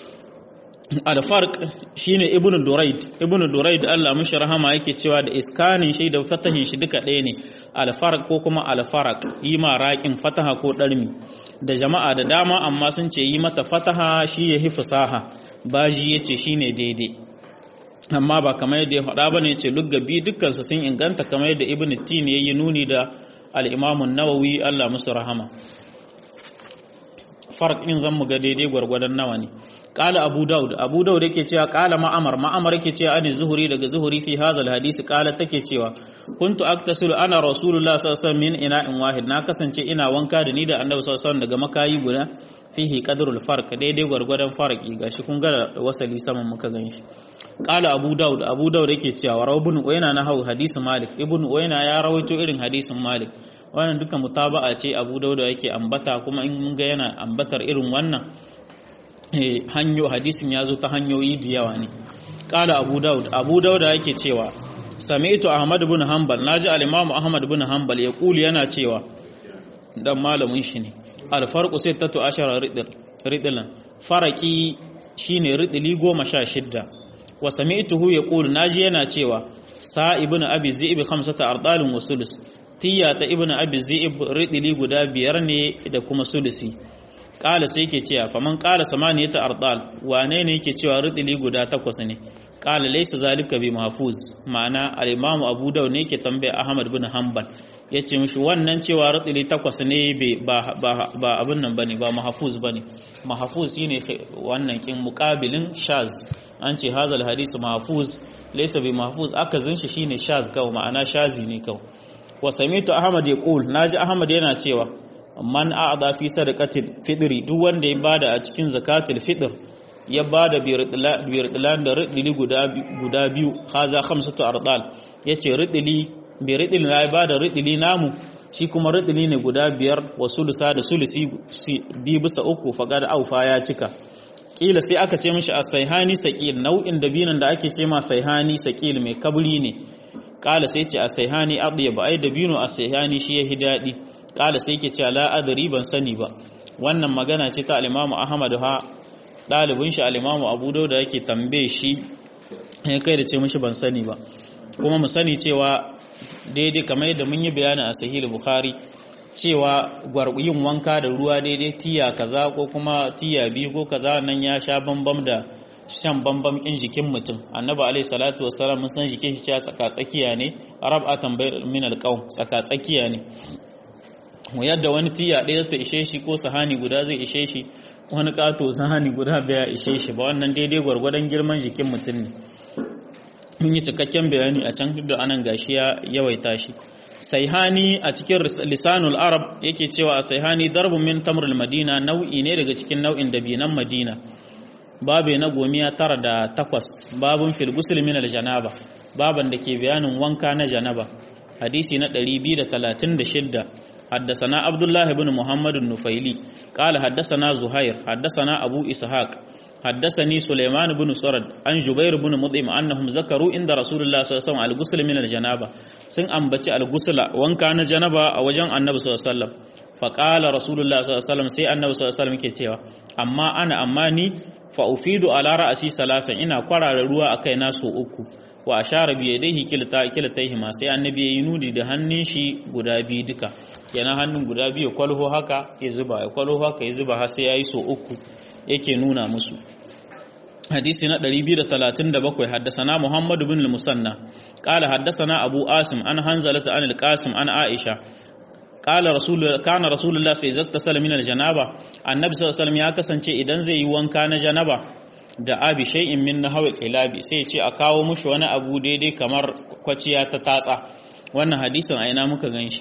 al-farq shine ibnu duraid ibnu duraid Allah mishi rahama yake cewa da iskanin shi da fatahin shi duka ɗaya ne al-farq ko kuma al-farq yi ma raqin fataha ko darmi da jama'a da dama amma sun ce yi mata fataha shi yahi fasaha baji yace shine daidai amma ba kamar yadda ya faɗa bane yace luggabi dukkan su sun inganta kamar yadda ibnu tin yayi nuni da al-imam an-nawawi Allah musu rahama farq in zan mu ga daidai gwargwadon nawa ne qala abu daud abu daud yake cewa qala ma'amar ma'amar yake cewa ani zuhuri daga zuhuri fi hadha alhadisi qala take cewa kuntu aktasilu ana rasulullah sallallahu alaihi wasallam min ina'in wahid na kasance ina wanka da ni da annabi sallallahu alaihi wasallam daga makayi guda fihi qadrul farq daidai gwargwadon farqi gashi kun ga wasali saman muka ganshi qala abu daud abu daud yake cewa rawu ibn uyna na hau hadisi malik ibn uyna ya rawaito irin hadisin malik wannan duka mutaba'a ce abu daud yake ambata kuma in mun ga yana ambatar irin wannan hanyo hadisin ya zo ta hanyoyi da yawa ne qala abu daud abu daud yake cewa sami'tu ahmad ibn hanbal naji al-imam ahmad ibn hanbal ya kuli yana cewa dan malamin shi ne alfarku sai tattu ashara ridilan faraki shine ridili goma sha shidda wa sami'tuhu yaqulu naji yana cewa sa ibn abi zi'ib khamsata ardalin wa sulus tiya ta ibn abi zi'ib ridili guda biyar ne da kuma sulusi qala sai yake cewa faman qala samaniyata ardal wane ne yake cewa ridili guda takwas ne qala laysa zalika bi mahfuz ma'ana al-imam abu dawud ne yake tambaya ahmad bin hanbal ya ce mishi wannan cewa ratsili takwas ne ba abin nan ba ne ba mahafuz ba ne mahafuz shi ne wannan kin mukabilin shaz an ce hazal hadisu mahafuz laisa bi mahafuz aka zin shi shine shaz kawai ma'ana shazi ne kawai wa samitu ahmad ya qul naji ahmad yana cewa man a'da fi sadaqatil fidri duk wanda ya bada a cikin zakatul fitr ya bada biyar da ridili guda biyu haza khamsatu ardal yace ridili bai riɗin na ba da riɗili namu shi kuma riɗili ne guda biyar wa sulusa da sulusi bi bisa uku faƙar aufa ya cika ƙila sai aka ce mishi a saihani saƙil nau'in dabinan da ake ce ma saihani saƙil mai kabri ne ƙala sai ce a saihani aɗiya ba ai dabino a saihani shi ya hi daɗi ƙala sai ke ce la adari ban sani ba wannan magana ce ta alimamu ahmad ha ɗalibin shi alimamu abu dauda yake tambaye shi ya kai da ce mishi ban sani ba kuma mu sani cewa daidai kamar yadda mun yi bayani a sahih bukhari cewa yin wanka da ruwa daidai tiya kaza ko kuma tiya biyu ko kaza nan ya sha bambam da shan bambam kin jikin mutum annabi alaihi salatu wassalam mun san jikin shi cewa tsaka tsakiya ne arab a tambayar min alqaum tsaka tsakiya ne yadda wani tiya ɗaya ta ishe shi ko sahani guda zai ishe shi wani kato sahani guda baya ishe shi ba wannan daidai gwargwadon girman jikin mutum ne mun yi cikakken bayani a can da anan gashi ya yawaita shi saihani a cikin lisanul arab yake cewa a saihani darbun min tamrul madina nau'i ne daga cikin nau'in dabinan madina babe na gomiya tara da takwas babun fil gusul min janaba baban da ke bayanin wanka na janaba hadisi na 236 حدثنا عبد الله بن محمد النفيلي قال حدثنا زهير حدثنا أبو إسحاق حدثني سليمان بن سرد عن جبير بن مطعم أنهم ذكروا عند رسول الله صلى الله عليه وسلم الغسل من الجنابة سن أنبتي الغسل وان كان جنابة أو جن النبي صلى الله عليه وسلم فقال رسول الله صلى الله عليه وسلم سي النبي صلى الله عليه وسلم كتيوا أما أنا أماني فأفيد على رأسي ثلاثا إنا قرار روا أكي ناسو أكو wa ashara bi yadayhi kilta kiltayhima sai annabi ya yi nudi da hannun shi guda biyu duka yana hannun guda biyu kwalho haka ya zuba ya kwalho haka ya zuba har sai yayi so uku yake nuna musu hadisi na 237 haddasana Muhammad ibn al-Musanna qala haddasana Abu Asim an Hanzalata an al-Qasim an Aisha qala rasul kana rasulullah sai zakta salamin al-janaba annabi sallallahu alaihi wasallam ya kasance idan zai yi wanka na janaba da abi shay'in min nahwil ilabi sai ce a kawo mushi wani abu daidai kamar kwaciya ta tatsa wannan hadisin a ina muka ganshi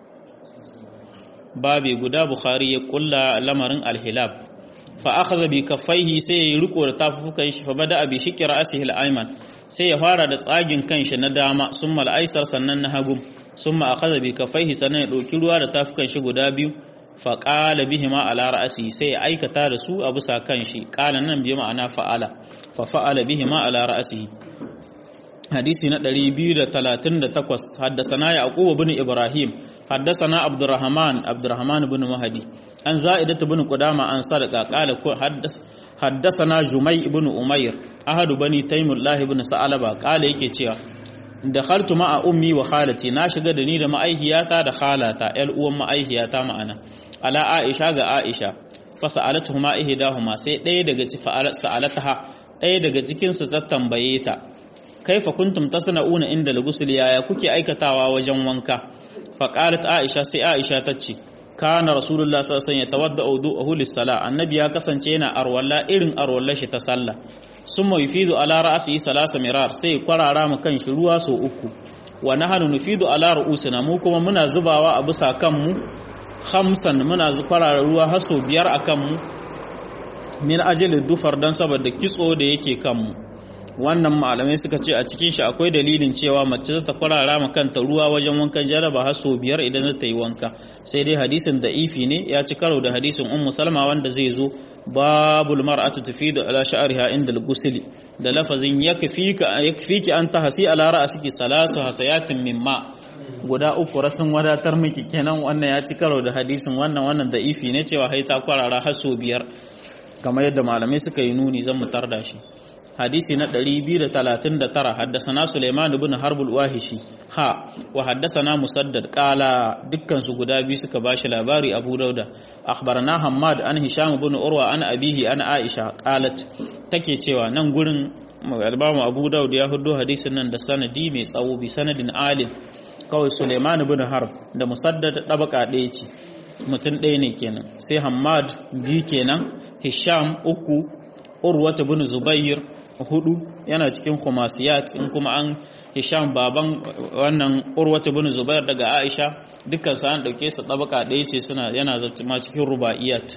babe guda bukhari ya kulla lamarin alhilab fa akhadha bi kaffaihi sai ya riko da tafufukan shi fa bada bi shikra asihi al-ayman sai ya fara da tsagin kanshi na dama summa al-aysar sannan na hagu summa akhadha bi kaffaihi sannan ya dauki ruwa da tafukan shi guda biyu fa qala bihima ala ra'si sai ya aikata da su a bisa kanshi qala nan bi ma'ana fa'ala fa fa'ala bihima ala ra'sihi hadisi na 238 haddasana yaqub ibn ibrahim haddasana abdurrahman abdurrahman ibn mahdi an za'idat ibn qudama an sadaqa qala haddasana jumay ibn umayr ahadu bani taymullah ibn sa'alaba qala yake cewa dakhaltu ma'a ummi wa khalati na shiga da ni da ma'aihiyata da khalata yar uwan ma'aihiyata ma'ana ala aisha ga aisha fa sa'alatuhuma ihdahuma sai ɗaya daga cikin sa'alataha ɗaya daga cikin su ta tambaye ta kaifa kuntum tasna'una inda al-ghusl yaya kuke aikatawa wajen wanka fa qalat aisha sai aisha tace kana rasulullah sallallahu alaihi wasallam yatawadda wudu'ahu lis-sala annabi ya kasance yana arwalla irin arwallar shi ta sallah summa yufidu ala ra'sihi salasa mirar sai kwarara mu kan shi ruwa so uku wa nahnu nufidu ala ru'usina mu kuma muna zubawa a bisa kanmu khamsan muna kwarara ruwa har so biyar akan mu min ajali dufar dan saboda kitso da yake kanmu wannan malamai suka ce a cikin shi akwai dalilin cewa mace za ta kwarara ma kanta ruwa wajen wankan jaraba har sau biyar idan za ta yi wanka sai dai hadisin da ifi ne ya ci karo da hadisin ummu salma wanda zai zo babul mar'atu tufidu ala sha'riha inda al-ghusl da lafazin yakfika yakfiki an tahsi ala ra'siki salasu hasayatin mimma guda uku rasun wadatar miki kenan wannan ya ci karo da hadisin wannan wannan da ifi ne cewa hai ta kwarara har sau biyar kamar yadda malamai suka yi nuni zan mu tarda shi hadisi na 239 haddasana Suleiman ibn Harb al-Wahishi ha wa haddasana Musaddad qala dukkan su guda biyu suka bashi labari Abu Dauda akhbarana Hammad an Hisham ibn Urwa an abihi an Aisha qalat take cewa nan gurin Al-Imam Abu Dawud ya hudo hadisin nan da sanadi mai tsawo bi sanadin alim kawai Suleiman ibn Harb da Musaddad dabaka ɗaya ce mutum ɗaya ne kenan sai Hammad biyu kenan Hisham uku Urwata bin Zubair hudu yana cikin khumasiyat in kuma an Hisham baban wannan Urwata bin Zubair daga Aisha dukkan sa an dauke su tabaka ɗaya ce suna yana ma cikin rubaiyat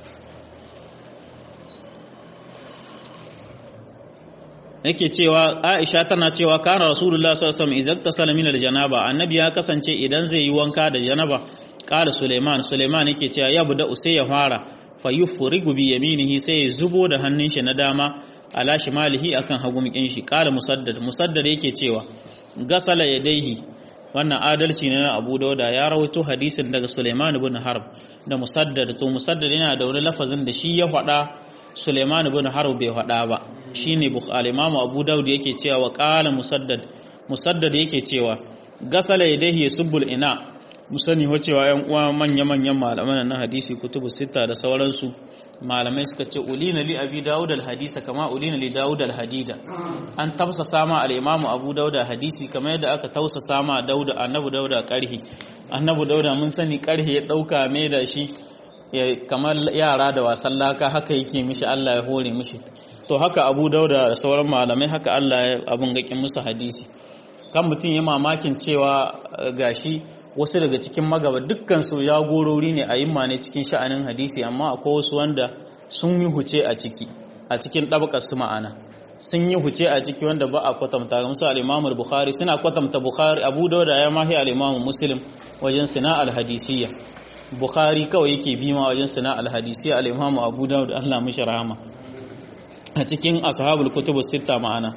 yake cewa Aisha tana cewa kana Rasulullah sallallahu alaihi wasallam idza min al-janaba annabi ya kasance idan zai yi wanka da janaba qala Suleiman Suleiman yake cewa ya buda sai ya fara fayufrigu bi yaminihi sai ya zubo da hannun shi na dama ala shimalihi akan hagu mikin shi qala musaddad musaddad yake cewa gasala yadaihi wannan adalci ne na Abu Dauda ya rawaito hadisin daga Sulaiman ibn Harb da musaddad to musaddad yana da wani lafazin da shi ya faɗa Sulaiman ibn Harb bai faɗa ba shine Bukhari Imam Abu Dawud yake cewa wa qala musaddad musaddad yake cewa gasala yadaihi yasubbul ina mu sani wacewa yan uwa manya-manyan malaman na hadisi kutubu sita da sauransu malamai suka ce ulina li abi dawud al-hadisa kama ulina li dawud al-hadida an tafsa sama al-imamu abu dawud hadisi kamar yadda aka tausa sama dawud annabi dawud karhi annabi dawud mun sani karhi ya dauka mai da shi kamar yara da wasan laka haka yake mishi Allah ya hore mishi to haka abu dawud da sauran malamai haka Allah ya abun gakin musu hadisi kan mutum ya mamakin cewa gashi wasu daga cikin magaba dukkan su jagorori ne a yimma ne cikin sha'anin hadisi amma akwai wasu wanda sun yi huce a ciki a cikin ɗabakar su ma'ana sun yi huce a ciki wanda ba a kwatanta musu al bukhari suna kwatanta bukhari abu dauda ya mahi al-imamu muslim wajen sina al-hadisiyya bukhari kawai yake bima wajen sina al-hadisiyya al-imamu abu dauda Allah mishi rahama a cikin ashabul kutubu sitta ma'ana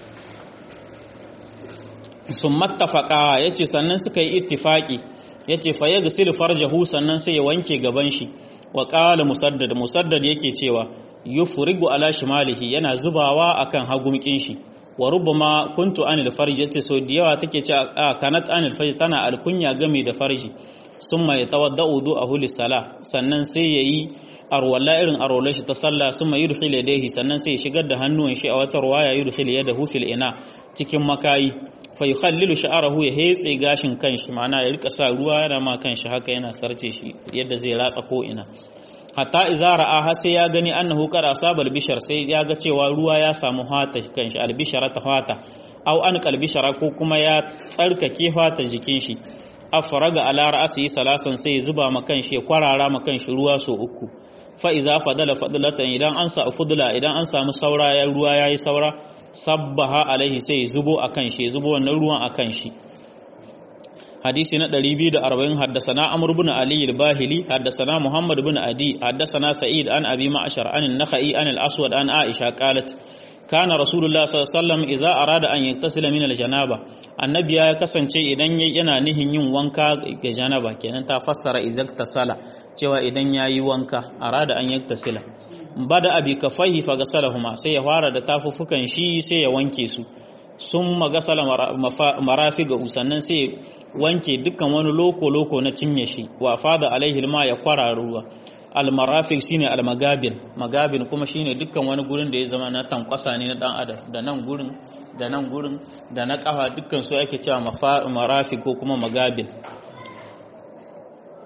sun mattafaka ya ce sannan suka yi ittifaki ya ce fa ya gasilu farjahu sannan sai ya wanke gaban shi wa ƙala musaddad musaddad yake cewa yufrigu ala shimalihi yana zubawa akan hagumkin shi wa rubama kuntu anil farji yace so da yawa take ce a kanat anil farji tana alkunya game da farji summa yatawadda wudu'ahu lis-sala sannan sai yayi arwala irin arwala shi ta sallah summa yudkhil yadayhi sannan sai ya shigar da hannuwan shi a wata ruwaya yudkhil yadahu fil ina cikin makayi fa yukhallilu sha'arahu ya hetse gashin kanshi ma'ana ya rika sa ruwa yana ma kanshi haka yana sarce shi yadda zai ratsa ko ina hatta iza ra'a har sai ya gani annahu qad asabal bishar sai ya ga cewa ruwa ya samu hata kanshi albishara ta hata aw an kalbishara ko kuma ya tsarkake hata jikin shi afraga ala ra'si salasan sai zuba ma kanshi ya kwarara ma kanshi ruwa so uku fa iza fadala fadlatan idan an sa fudla idan an samu saura ya ruwa yayi saura sabbaha alaihi sai zubo akan shi zubo wannan ruwan akan shi hadisi na 240 haddasana amr ibn ali al-bahili haddasana muhammad ibn adi haddasana sa'id an abi ma'shar an an-nakhai an al-aswad an aisha qalat kana rasulullah sallallahu alaihi wasallam idza arada an yaktasila min al-janaba annabi ya kasance idan yana nihin yin wanka ga janaba kenan ta fassara izaktasala cewa idan yayi wanka arada an yaktasila bada abi kafaihi fa gasalahuma sai ya fara da tafufukan shi sai ya wanke su sun magasala marafi ga sannan sai wanke dukkan wani loko-loko na cinye shi wa fada alaihi ma ya kwara ruwa almarafik shine almagabin magabin kuma shine dukkan wani gurin da ya zama na tankwasa ne na dan adam da nan gurin da nan gurin da na kafa dukkan su ake cewa marafik ko kuma magabin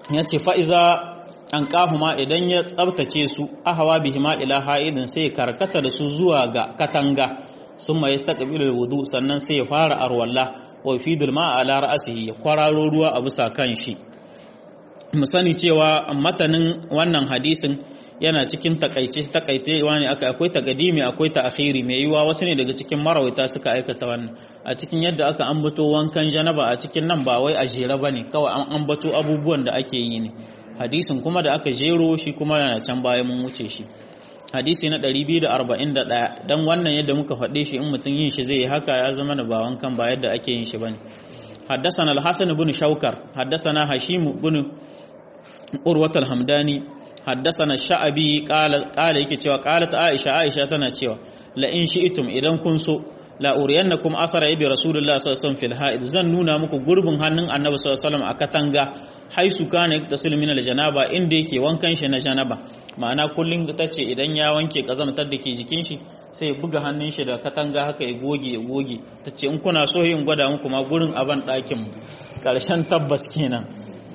yace fa iza an kahuma idan ya tsabtace su ahawa bihima ila ha'idin sai karkata da su zuwa ga katanga summa yastaqbilul wudu sannan sai ya fara arwalla wa fidul ma ala ra'sihi ya kwararo ruwa a bisa kan shi mu sani cewa matanin wannan hadisin yana cikin takaice takaitewa ne aka akwai takadimi akwai ta'khiri mai yiwa wasu ne daga cikin marawaita suka aikata wannan a cikin yadda aka ambato wankan janaba a cikin nan ba wai a jere bane kawai an ambato abubuwan da ake yi ne hadisin kuma da aka jero shi kuma yana can baya mun wuce shi hadisi na 241 dan wannan yadda muka faɗe shi in mutum yin shi zai yi haka ya zama da ba wankan ba yadda ake yin shi bane حدثنا الحسن بن شوكر حدثنا هشيم بن urwat al-hamdani haddathana sha'abi qala qala yake cewa qalat aisha aisha tana cewa la in shi'tum idan kun so la uriyannakum asara yadi rasulullahi sallallahu alaihi wasallam fil ha'id zan nuna muku gurbin hannun annabi sallallahu alaihi wasallam a katanga haisu kana yaktasil min al-janaba inda yake wankan shi na janaba ma'ana kullun tace idan ya wanke kazamtar da ke jikin shi sai buga hannun shi da katanga haka ya goge ya goge tace in kuna so yin gwada muku ma gurin aban ɗakin karshen tabbas kenan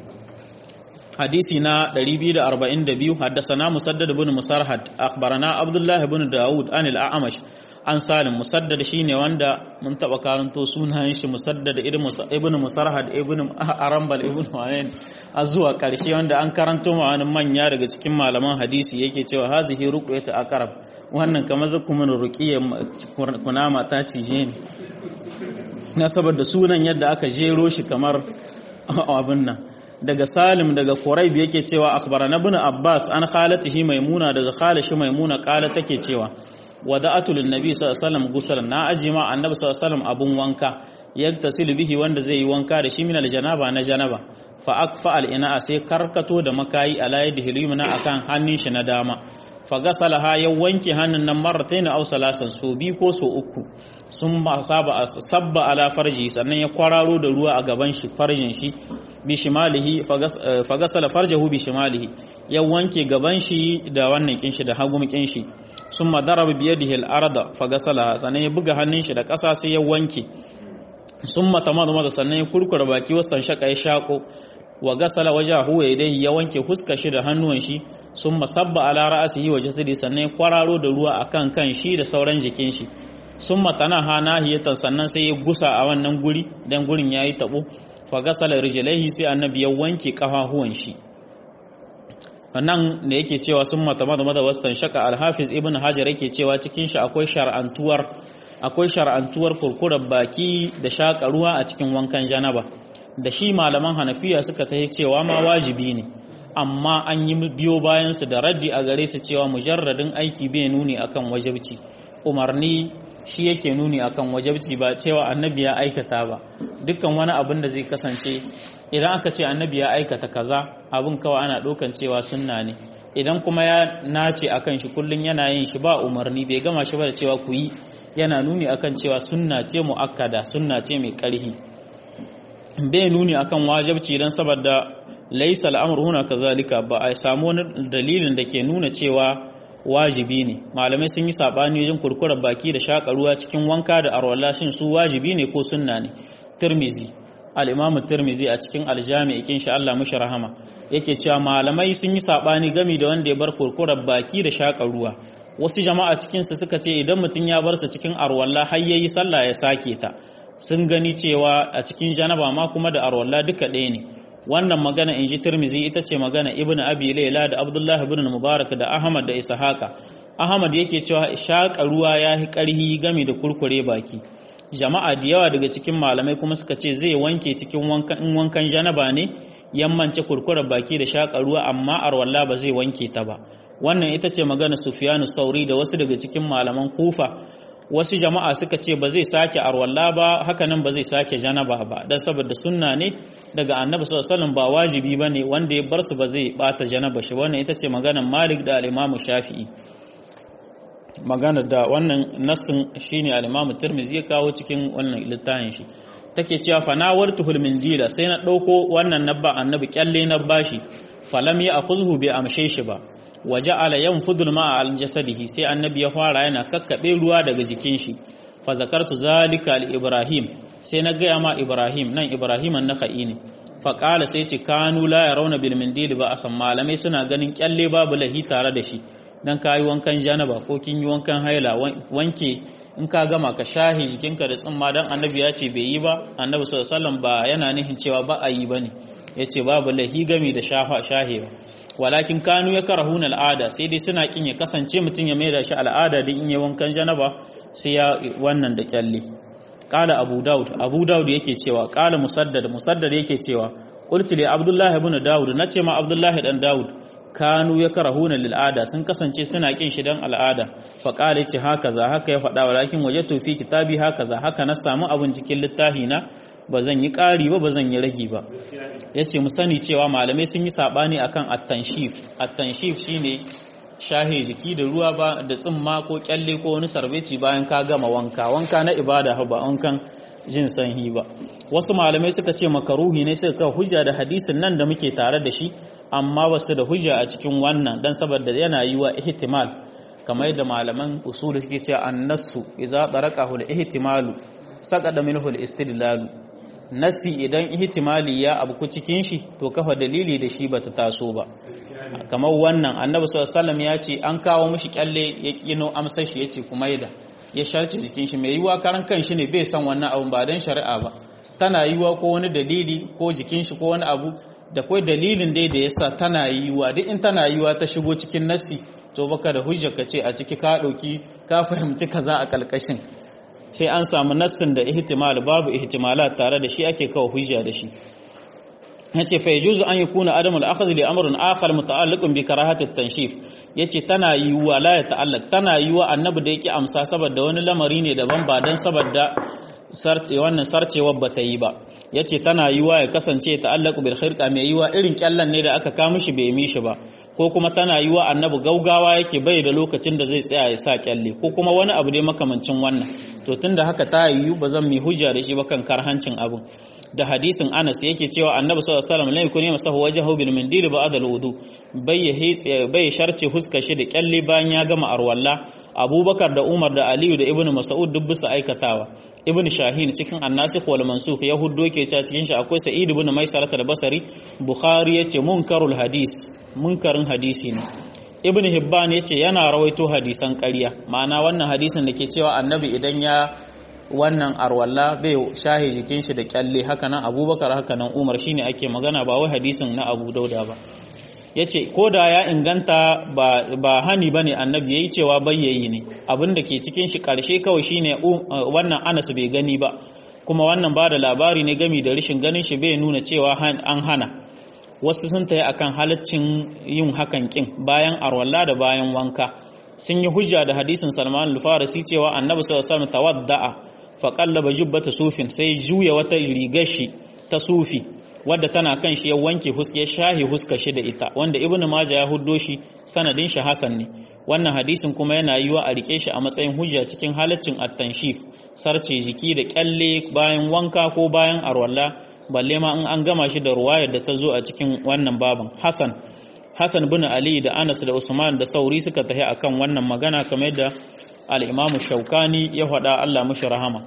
حديثي نا 242 حدثنا مسدد بن مسرهد اخبرنا عبد الله بن داود عن الاعمش an salim musaddad shine wanda mun taba karanto sunayen shi musaddad ibn musarhad ibn arambal ibn wayen a zuwa karshe wanda an karanto ma wani manya daga cikin malaman hadisi yake cewa hazihi ruqyatu aqrab wannan kamar zakumun ruqiyya kunama ta cije ni na saboda sunan yadda aka jero shi kamar abin nan daga Salim daga Quraib yake cewa akhbarana ibn Abbas an khalatihi Maimuna daga khalashi Maimuna kala take cewa wada'atu lin nabi sallallahu alaihi wasallam gusalan na ajima annabi sallallahu alaihi wasallam abun wanka yaktasilu bihi wanda zai yi wanka da shi min aljanaba na janaba fa akfa al ina sai karkato da makayi ala yadihi limna akan hannun shi na dama fa gasalaha ya wanke hannun nan marratayn aw salasan so bi ko so uku sun ba saba sabba ala farji sannan ya kwararo da ruwa a gaban shi farjin shi bi shimalihi fa gasala farjahu bi shimalihi ya wanke gaban shi da wannan kin shi da hagum kin shi summa daraba bi yadihi al-arda fa gasala sannan ya buga hannun shi da ƙasa sai ya wanke summa tamadama sannan ya kurkura baki wasan shaka ya shako wa gasala wajahu wa yadayhi ya wanke huska shi da hannuwan shi summa sabba ala ra'sihi wa jasadi sannan ya kwararo da ruwa akan kan shi da sauran jikin shi summa tanaha nahiyatan sannan sai ya gusa a wannan guri dan gurin yayi tabo fa gasala rijlaihi sai annabi ya wanke kafafuwan shi wannan da yake cewa sun matamada mada wastan shaka alhafiz ibn hajar yake cewa cikin shi akwai shar'antuwar akwai shar'antuwar kurkurar baki da shaka ruwa a cikin wankan janaba da shi malaman hanafiya suka tahi cewa ma wajibi ne amma an yi biyo bayan su da raddi a gare su cewa mujarradin aiki bai nuni akan wajibci umarni shi yake nuni akan wajabci ba cewa annabi ya aikata ba dukkan wani abin da zai kasance idan aka ce annabi ya aikata kaza abin kawai ana ɗaukan cewa sunna ne idan kuma ya nace akan shi kullum yana yin shi ba umarni bai gama shi ba da cewa ku yi yana nuni akan cewa sunna ce muakkada sunna ce mai ƙarhi bai nuni akan wajabci dan saboda laisa al'amru huna kazalika ba a samu wani dalilin da ke nuna cewa wajibi ne malamai sun yi sabani wajen kurkurar baki da shaka ruwa cikin wanka da arwala shin su wajibi ne ko sunna ne tirmizi al-imam tirmizi a cikin aljami ikin sha Allah mushi rahama yake cewa malamai sun yi sabani gami da wanda ya bar kurkurar baki da shaka ruwa wasu jama'a cikin su suka ce idan mutum ya bar su cikin arwala har yayi sallah ya sake ta sun gani cewa a cikin janaba ma kuma da arwala duka ɗaya ne wannan magana in ji tirmizi ita ce magana ibn abi laila da abdullahi ibn mubarak da ahmad da ishaqa ahmad yake cewa shaƙa ruwa ya yi ƙarhi game da kurkure baki jama'a da yawa daga cikin malamai kuma suka ce zai wanke cikin wankan wankan janaba ne yammance kurkure baki da shaƙa ruwa amma arwalla ba zai wanke ta ba wannan ita ce magana sufyanu sauri da wasu daga cikin malaman kufa wasu jama'a suka ce ba zai sake arwalla ba hakanan ba zai sake janaba ba dan saboda sunna ne daga annabi sallallahu alaihi ba wajibi bane wanda ya bar su ba zai bata janaba shi wannan ita ce maganar Malik da al-Imam Shafi'i magana da wannan nassin shine al-Imam Tirmidhi ya kawo cikin wannan littafin shi take cewa fa nawartuhul mindila sai na dauko wannan nabba annabi kyalle na bashi falam ya akhuzhu bi amshe shi ba waje ala yan fudul ma al jasadihi sai annabi ya fara yana kakkabe ruwa daga jikin shi fa zakartu zalika al ibrahim sai na gaya ma ibrahim nan ibrahim an nakhai ne faƙala sai ce kanu la ya rauna bil mindili ba a san malamai suna ganin kyalle babu lahi tare da shi dan ka yi wankan janaba ko kin yi wankan haila wanke in ka gama ka shahi jikinka da tsimma dan annabi ya ce bai yi ba annabi sallallahu alaihi wasallam ba yana nihin cewa ba a yi bane yace babu lahi gami da shafa shahewa walakin kanu ya karahuna al'ada sai dai suna kin ya kasance mutum ya maida shi al'ada din in yi wankan janaba sai ya wannan da kyalle qala abu daud abu daud yake cewa qala musaddad musaddad yake cewa qultu li abdullah ibn daud nace ma abdullah dan daud kanu ya karahuna lil ada sun kasance suna kin shi dan al'ada fa qala yace haka za haka ya faɗa walakin wajatu fi kitabi haka za haka na samu abun cikin littafi na ba zan yi ƙari ba ba zan yi ragi ba ya ce mu sani cewa malamai sun yi saɓani akan attanshif attanshif shine shahe jiki da ruwa ba da tsimma ko kyalle ko wani sarbeci bayan ka gama wanka wanka na ibada ba wankan jin sanhi ba wasu malamai suka ce makaruhi ne suka kawo hujja da hadisin nan da muke tare da shi amma ba su da hujja a cikin wannan dan saboda yana yi wa ihtimal kamar yadda malaman usul suke cewa annasu idza daraqahu al-ihtimalu saqada minhu al-istidlalu nasi idan ihtimali ya abu cikin shi to kafa dalili da shi bata taso ba kamar wannan annabi sallallahu alaihi wasallam ya ce an kawo mishi kyalle ya kino amsar shi yace kuma yada ya sharce jikin shi mai yiwa karan kan shi ne bai san wannan abu ba dan shari'a ba tana yiwa ko wani dalili ko jikin shi ko wani abu da kai dalilin dai da yasa tana yiwa duk in tana yiwa ta shigo cikin nasi to baka da hujja ka ce a ciki ka dauki ka fahimci kaza a kalkashin sai an samu nassin da ihtimal babu ihtimala tare da shi ake kawo hujja da shi yace fa yajuzu an yakuna adam al-akhdh li amrin akhar muta'alliqun bi karahati at-tanshif yace tana yiwa la ya ta'allaq tana yiwa annabi da yake amsa saboda wani lamari ne daban ba dan saboda sarce wannan sarcewar ba ta yi ba yace tana yiwa ya kasance ta'allaqu bil khirqa mai yiwa irin kyallan ne da aka kawo mishi bai mishi ba ko kuma tana yiwa annabi gaugawa yake bai da lokacin da zai tsaya ya sa kyalle ko kuma wani abu dai makamancin wannan to tunda haka ta yiwu ba zan mai hujja da shi ba kan karhancin abin da hadisin Anas yake cewa Annabi sallallahu alaihi wasallam lai kuni masahu wajhahu bil mindil ba'da al-wudu bai ya bai sharce huska shi da kyalle bayan ya gama arwalla Abubakar da Umar da Aliyu da Ibn Mas'ud duk bisa aikatawa Ibn Shahin cikin An-Nasikh wal Mansukh Yahudo ke cewa cikin shi akwai Sa'id ibn Maisarah al-Basri Bukhari yace munkarul hadis munkarin hadisi ne Ibn Hibban yace yana rawaito hadisan ƙarya ma'ana wannan hadisin da ke cewa Annabi idan ya wannan arwalla bai shahi jikin shi da kyalle hakanan abubakar hakanan umar shine ake magana ba wai hadisin na abu dauda ba ya ce ko da ya inganta ba hani ba ne annabi ya yi cewa bayyayi ne abin da ke cikin shi karshe kawai shine wannan anas bai gani ba kuma wannan ba da labari ne gami da rashin ganin shi bai nuna cewa an hana wasu sun tayi akan halaccin yin hakan kin bayan arwalla da bayan wanka sun yi hujja da hadisin salman al-farisi cewa annabi sallallahu alaihi wasallam tawadda'a faƙallaba jubbata sufin sai juya wata rigar shi ta sufi wadda tana kan shi ya wanke ya shahi huska shi da ita wanda ibnu maja ya huddo shi sanadin shi hasan ne wannan hadisin kuma yana yiwa a rike shi a matsayin hujja cikin halaccin at-tanshif sarce jiki da kyalle bayan wanka ko bayan arwalla balle ma in an gama shi da ruwayar da ta zo a cikin wannan baban hasan hasan bin ali da anas da usman da sauri suka tafi akan wannan magana kamar yadda الإمام الشوكاني يهدى الله مش رحمه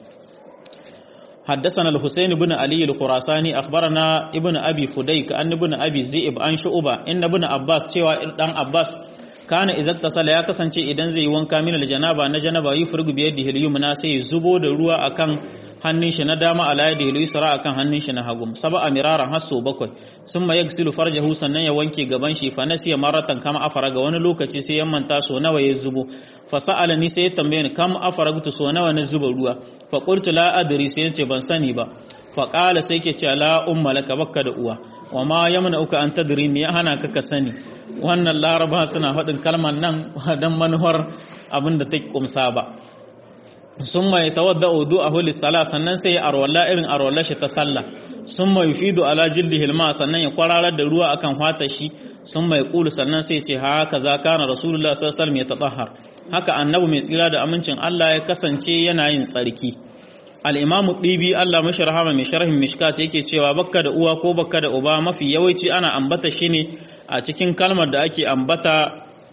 حدثنا الحسين بن علي الخراساني أخبرنا ابن أبي فديك أن ابن أبي الزئب عن شعبة إن ابن عباس cewa dan Abbas kana izak tasala ya kasance idan zai wanka min aljanaba na janaba yi furgu biyar da hilyumna sai zubo da ruwa akan hannun shi na dama ala yadi yusra akan hannun shi na hagu sab'a miraran hasso bakwai summa yagsilu farjahu sannan ya wanke gaban shi fa nasiya maratan kama afara ga wani lokaci sai ya manta so nawa ya zubo fa sa'ala ni sai ya tambaye ni kam afaragtu so nawa na zuba ruwa fa qultu la adri sai yace ban sani ba fa qala sai ke ce la umma laka bakka da uwa wa ma yamna uka an tadri me ya hana ka ka sani wannan laraba suna faɗin kalmar nan dan manuwar abin da ta kumsa ba sun mai tawadda udu a hulis sala sannan sai ya arwalla irin arwalla shi ta sallah sun mai fido ala jildi hilma sannan ya kwararar da ruwa akan fatar shi sun mai kulu sannan sai ce haka za kana rasulullah sallallahu alaihi ya tatahhar haka annabi mai tsira da amincin Allah ya kasance yana yin tsarki al-imamu dibi Allah mashi rahama mai sharhin mishkat yake cewa bakka da uwa ko bakka da uba mafi yawanci ana ambata shi ne a cikin kalmar da ake ambata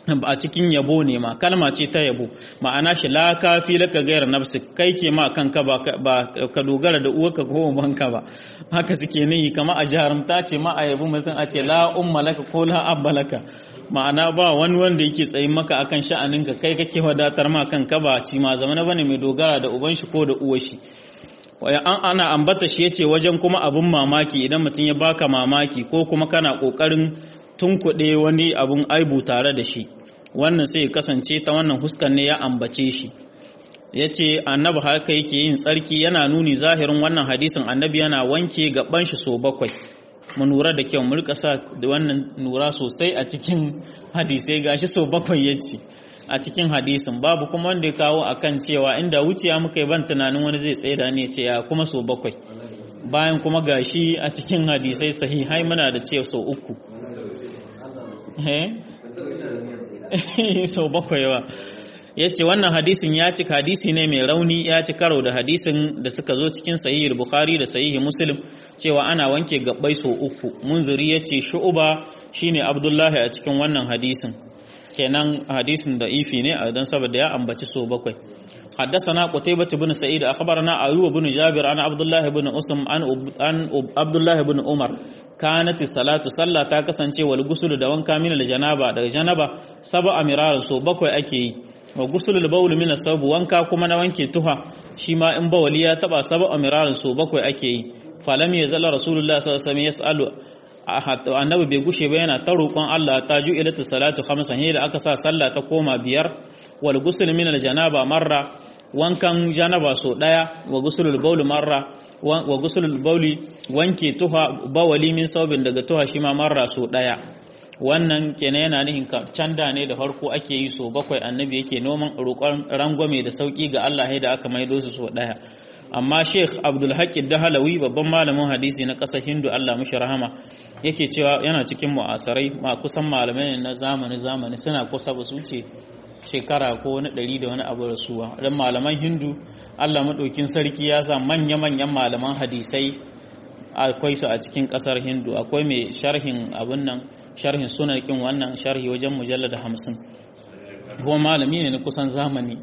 a cikin yabo ne ma kalma ce ta yabo ma'ana shi la kafi laka gairar nafsi kai ke ma kanka ba ka dogara da uwarka ko ubanka ba haka suke nihi kama a jarumta ce ma a yabo mutum a ce la umma laka ko la abba laka ma'ana ba wani wanda yake tsayin maka akan sha'aninka kai kake wadatar ma kanka ba ci ma zamana bane mai dogara da uban shi ko da uwar shi an ana ambata shi yace wajen kuma abun mamaki idan mutum ya baka mamaki ko kuma kana kokarin tunkuɗe wani abun aibu tare da shi wannan sai kasance ta wannan huskan ne ya ambace shi ya ce annabi haka yake yin tsarki yana nuni zahirin wannan hadisin annabi yana wanke gaban shi so bakwai mu nura da kyau mu rika sa da wannan nura sosai a cikin hadisai gashi so bakwai yace a cikin hadisin babu kuma wanda ya kawo akan cewa inda wuciya muka yi ban tunanin wani zai tsaye da ne ce ya kuma so bakwai bayan kuma gashi a cikin hadisai sahihai muna da ce so uku sau bakwai ba ya ce wannan hadisin ya ci hadisi ne mai rauni ya ci karo da hadisin da suka zo cikin sahihul bukhari da sahihi muslim cewa ana wanke gabbai sau uku munziri ya ce shu'uba shine abdullahi a cikin wannan hadisin kenan hadisin da ifi ne a don saboda ya ambaci sau bakwai حدثنا قتيبة بن سعيد أخبرنا أيوب بن جابر عن عبد الله بن أسم عن عبد الله بن عمر كانت الصلاة صلى ta kasance wal gusul da wanka min al janaba daga janaba sab'a miraran so bakwai ake yi wa gusul al bawl min asab wanka kuma na wanke tuha shi ma in bawali ya taba sab'a miraran so bakwai ake yi falam yazalla rasulullah sallallahu alaihi wasallam yasalu annabi bai gushe ba yana ta roƙon Allah ta ju ilata salatu khamsan da aka sa sallah ta koma biyar wal gusul min al janaba marra wankan janaba so daya wa gusulul bauli marra wa gusulul bauli wanke tuha bawali min saubin daga tuha shi ma marra so daya wannan kenan yana nihin canda ne da farko ake yi so bakwai annabi yake noman roƙon rangwame da sauki ga Allah da aka maido su so daya amma Sheikh Abdul Haqq Dahalawi babban malamin hadisi na ƙasar Hindu Allah mishi rahama yake cewa yana cikin mu'asarai ma kusan malamai na zamani zamani suna kusa ba su ce shekara ko wani ɗari da wani abu rasuwa don malaman hindu allah maɗaukin sarki ya sa manya-manyan malaman hadisai akwai su a cikin ƙasar hindu akwai mai sharhin abin nan sharhin sunarkin wannan sharhi wajen mujallar da hamsin kuma malami ne na kusan zamani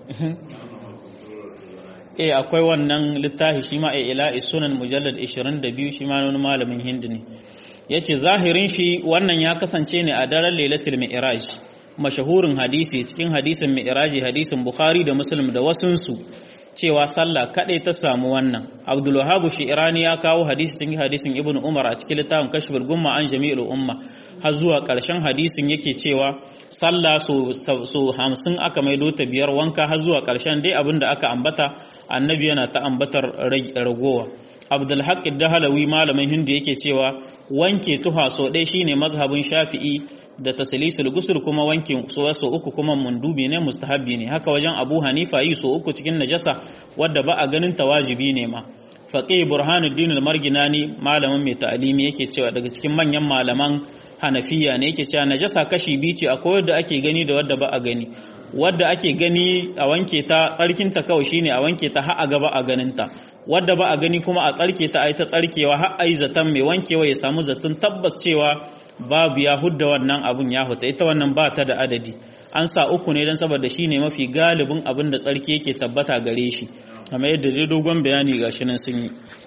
e akwai wannan littafi shi ma a ila'i sunan mujallar 22 shi ma wani malamin hindu ne ya ce zahirin shi wannan ya kasance ne a daren lailatul mi'raj mashahurin hadisi cikin hadisin mi'raji hadisin bukhari da muslim da wasunsu cewa sallah kadai ta samu wannan abdul wahhab shi'rani ya kawo hadisi cikin hadisin ibnu umar a cikin littafin kashful gumma an jami'ul umma har zuwa karshen hadisin yake cewa sallah so so 50 aka maido ta biyar wanka har zuwa karshen dai abinda aka ambata annabi yana ta ambatar ragowa abdul haqq dahalawi malamin hindu yake cewa wanke tuha so ɗaya shine mazhabin shafi'i da taslisul gusul kuma wanke so so uku kuma mundubi ne mustahabbi ne haka wajen abu hanifa yi so uku cikin najasa wadda ba a ganin ta wajibi ne ma faqih burhanuddin al-marginani malamin mai ta'alimi yake cewa daga cikin manyan malaman hanafiya ne yake cewa najasa kashi biyu ce akwai wadda ake gani da wadda ba a gani wadda ake gani a wanke ta tsarkinta kawai shine a wanke ta har a gaba a ganinta wadda ba a gani kuma a tsarke ta ai ta tsarkewa har ai zaton mai wankewa ya samu zaton tabbas cewa babu ya hudda wannan abun ya huta ita wannan ba ta da adadi an sa uku ne don saboda shi ne mafi galibin abin da tsarki yake tabbata gare shi kamar yadda dai dogon bayani ga shi nan sun yi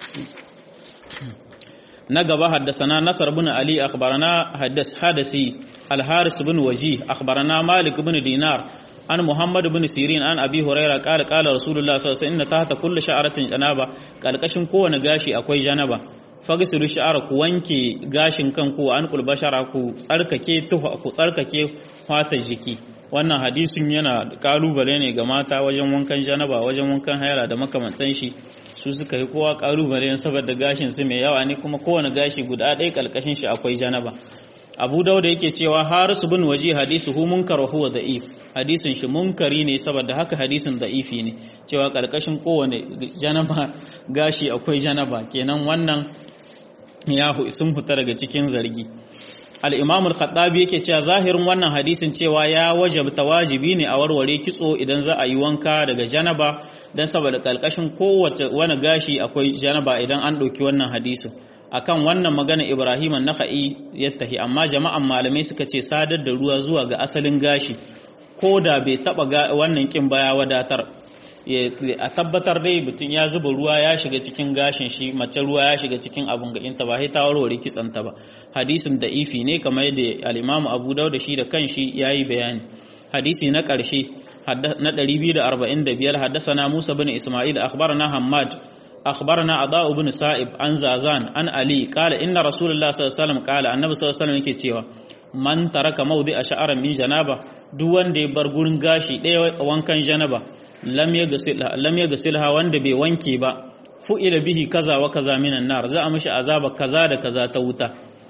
na gaba haddasana nasar bin ali akhbarana haddas hadasi al-haris bin waji akhbarana malik bin dinar an muhammad bin sirin an abi huraira qala qala rasulullah sallallahu alaihi wasallam inna tahta kulli sha'ratin janaba kalkashin kowane gashi akwai janaba fagisilu sha'ara ku wanke gashin kanku an kulbashara ku tsarkake tuha ku tsarkake fatar jiki wannan hadisin yana kalubale ne ga mata wajen wankan janaba wajen wankan haira da makamantan shi su suka yi kowa kalubale saboda gashin su mai yawa ne kuma kowane gashi guda ɗaya kalkashin shi akwai janaba abu dauda yake cewa harisu bin waje hadisu hu munkar wa huwa da'if hadisin shi munkari ne saboda haka hadisin da'ifi ne cewa kalkashin kowane janaba gashi akwai janaba kenan wannan ya sun fita daga cikin zargi al-imam al-khattabi yake cewa zahirin wannan hadisin cewa ya wajabta wajibi ne a warware kitso idan za a yi wanka daga janaba dan saboda kalkashin kowace wani gashi akwai janaba idan an ɗauki wannan hadisin akan wannan magana Ibrahim an-Nakhai yattahi amma jama'an malamai suka ce sadar da ruwa zuwa ga asalin gashi ko da bai taba wannan kin baya wadatar a tabbatar dai mutum ya zuba ruwa ya shiga cikin gashin shi mace ruwa ya shiga cikin abun gaɗinta ba sai ta warware kitsanta ba hadisin da ifi ne kamar yadda al-Imam Abu Dawud shi da kanshi yayi bayani hadisi na ƙarshe na 245 haddasana Musa bin Isma'il akhbarana Hammad akhbarana Ada ibn Sa'ib an Zazan an Ali qala inna Rasulullah sallallahu alaihi wasallam qala annabi sallallahu alaihi wasallam yake cewa man taraka mawdi'a sha'aran min janaba duk wanda ya bar gurin gashi ɗaya wankan janaba lam ya gasilha wanda bai wanke ba fu'ila bihi kaza wa kaza minan nar za a mishi azaba kaza da kaza ta wuta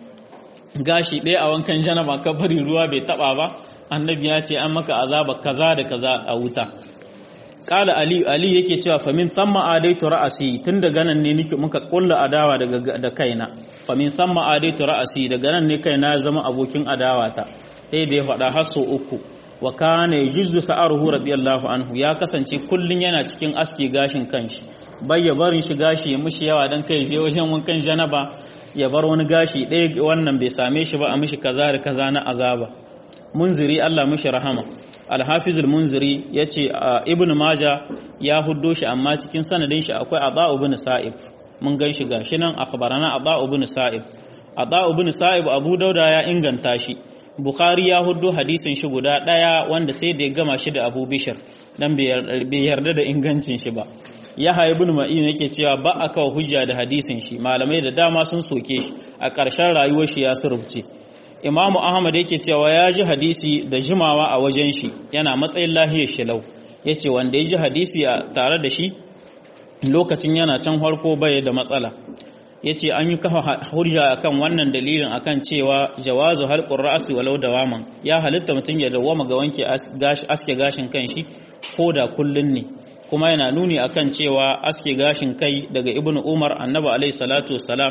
gashi ɗaya a wankan janaba ka bari ruwa bai taba ba annabi ya ce an maka azaba kaza da kaza a wuta kala ali ali yake cewa famin thamma adaitu ra'asi tun daga nan ne nake muka kulla adawa daga da kaina famin thamma adaitu ra'asi daga nan ne kaina zama abokin adawata sai da ya faɗa har so uku wa kana yujzu sa'aruhu radiyallahu anhu ya kasance kullun yana cikin aski gashin kanshi bai ya barin shi gashi ya mushi yawa dan kai je wajen wankan janaba ya bar wani gashi ɗaya wannan bai same shi ba a mishi kaza da kaza na azaba munziri Allah mishi rahama al-hafiz al-munziri yace ibn maja ya huddo shi amma cikin sanadin shi akwai ada ibn sa'ib mun gan shi gashi nan akhbarana ada ibn sa'ib ada ibn sa'ib abu dauda ya inganta shi Bukhari ya hudu hadisin shi guda ɗaya wanda sai da ya gama shi da Abu Bishir dan bai yarda da ingancin shi ba. Yahya ibn Ma'in yake cewa ba a kawo hujja da hadisin shi malamai da dama sun soke shi a ƙarshen rayuwar shi ya surubce. Imamu Ahmad yake cewa ya ji hadisi da jimawa a wajen shi yana matsayin lahiyar shilau. Ya ce wanda ya ji hadisi tare da shi lokacin yana can farko bai da matsala. ya ce an yi kafa hujja akan wannan dalilin akan cewa jawazu halqur ra'si walau dawaman ya halitta mutum ya dawama ga wanke aske gashin kanshi ko da kullun ne kuma yana nuni akan cewa aske gashin kai daga ibnu umar annabi alaihi salatu wassalam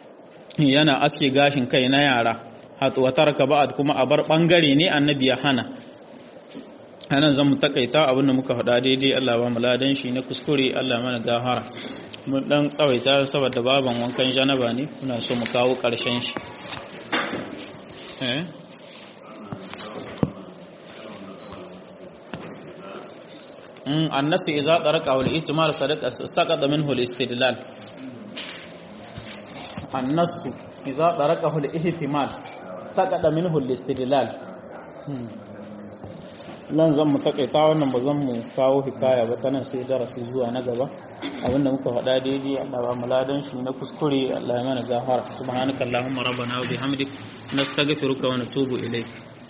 yana aske gashin kai na yara hatu wa taraka ba'd kuma a bar bangare ne annabi ya hana anan zan mu takaita abinda muka faɗa daidai Allah ba mu ladan shi na kuskure Allah mana gafara mun dan tsawaita saboda baban wankan janaba ne muna so mu kawo ƙarshen shi eh mm annasu idza taraqa wal ihtimal sadaqa saqata minhu al istidlal annasu idza taraqa al ihtimal saqata minhu al istidlal nan zan mu takaita wannan ba zan mu kawo hikaya ba ta nan sai darasi zuwa na gaba abinda muka faɗa daidai Allah ba mu ladan shi na kuskure Allah ya mana gafara subhanakallahumma rabbana wa bihamdik nastaghfiruka wa natubu ilaik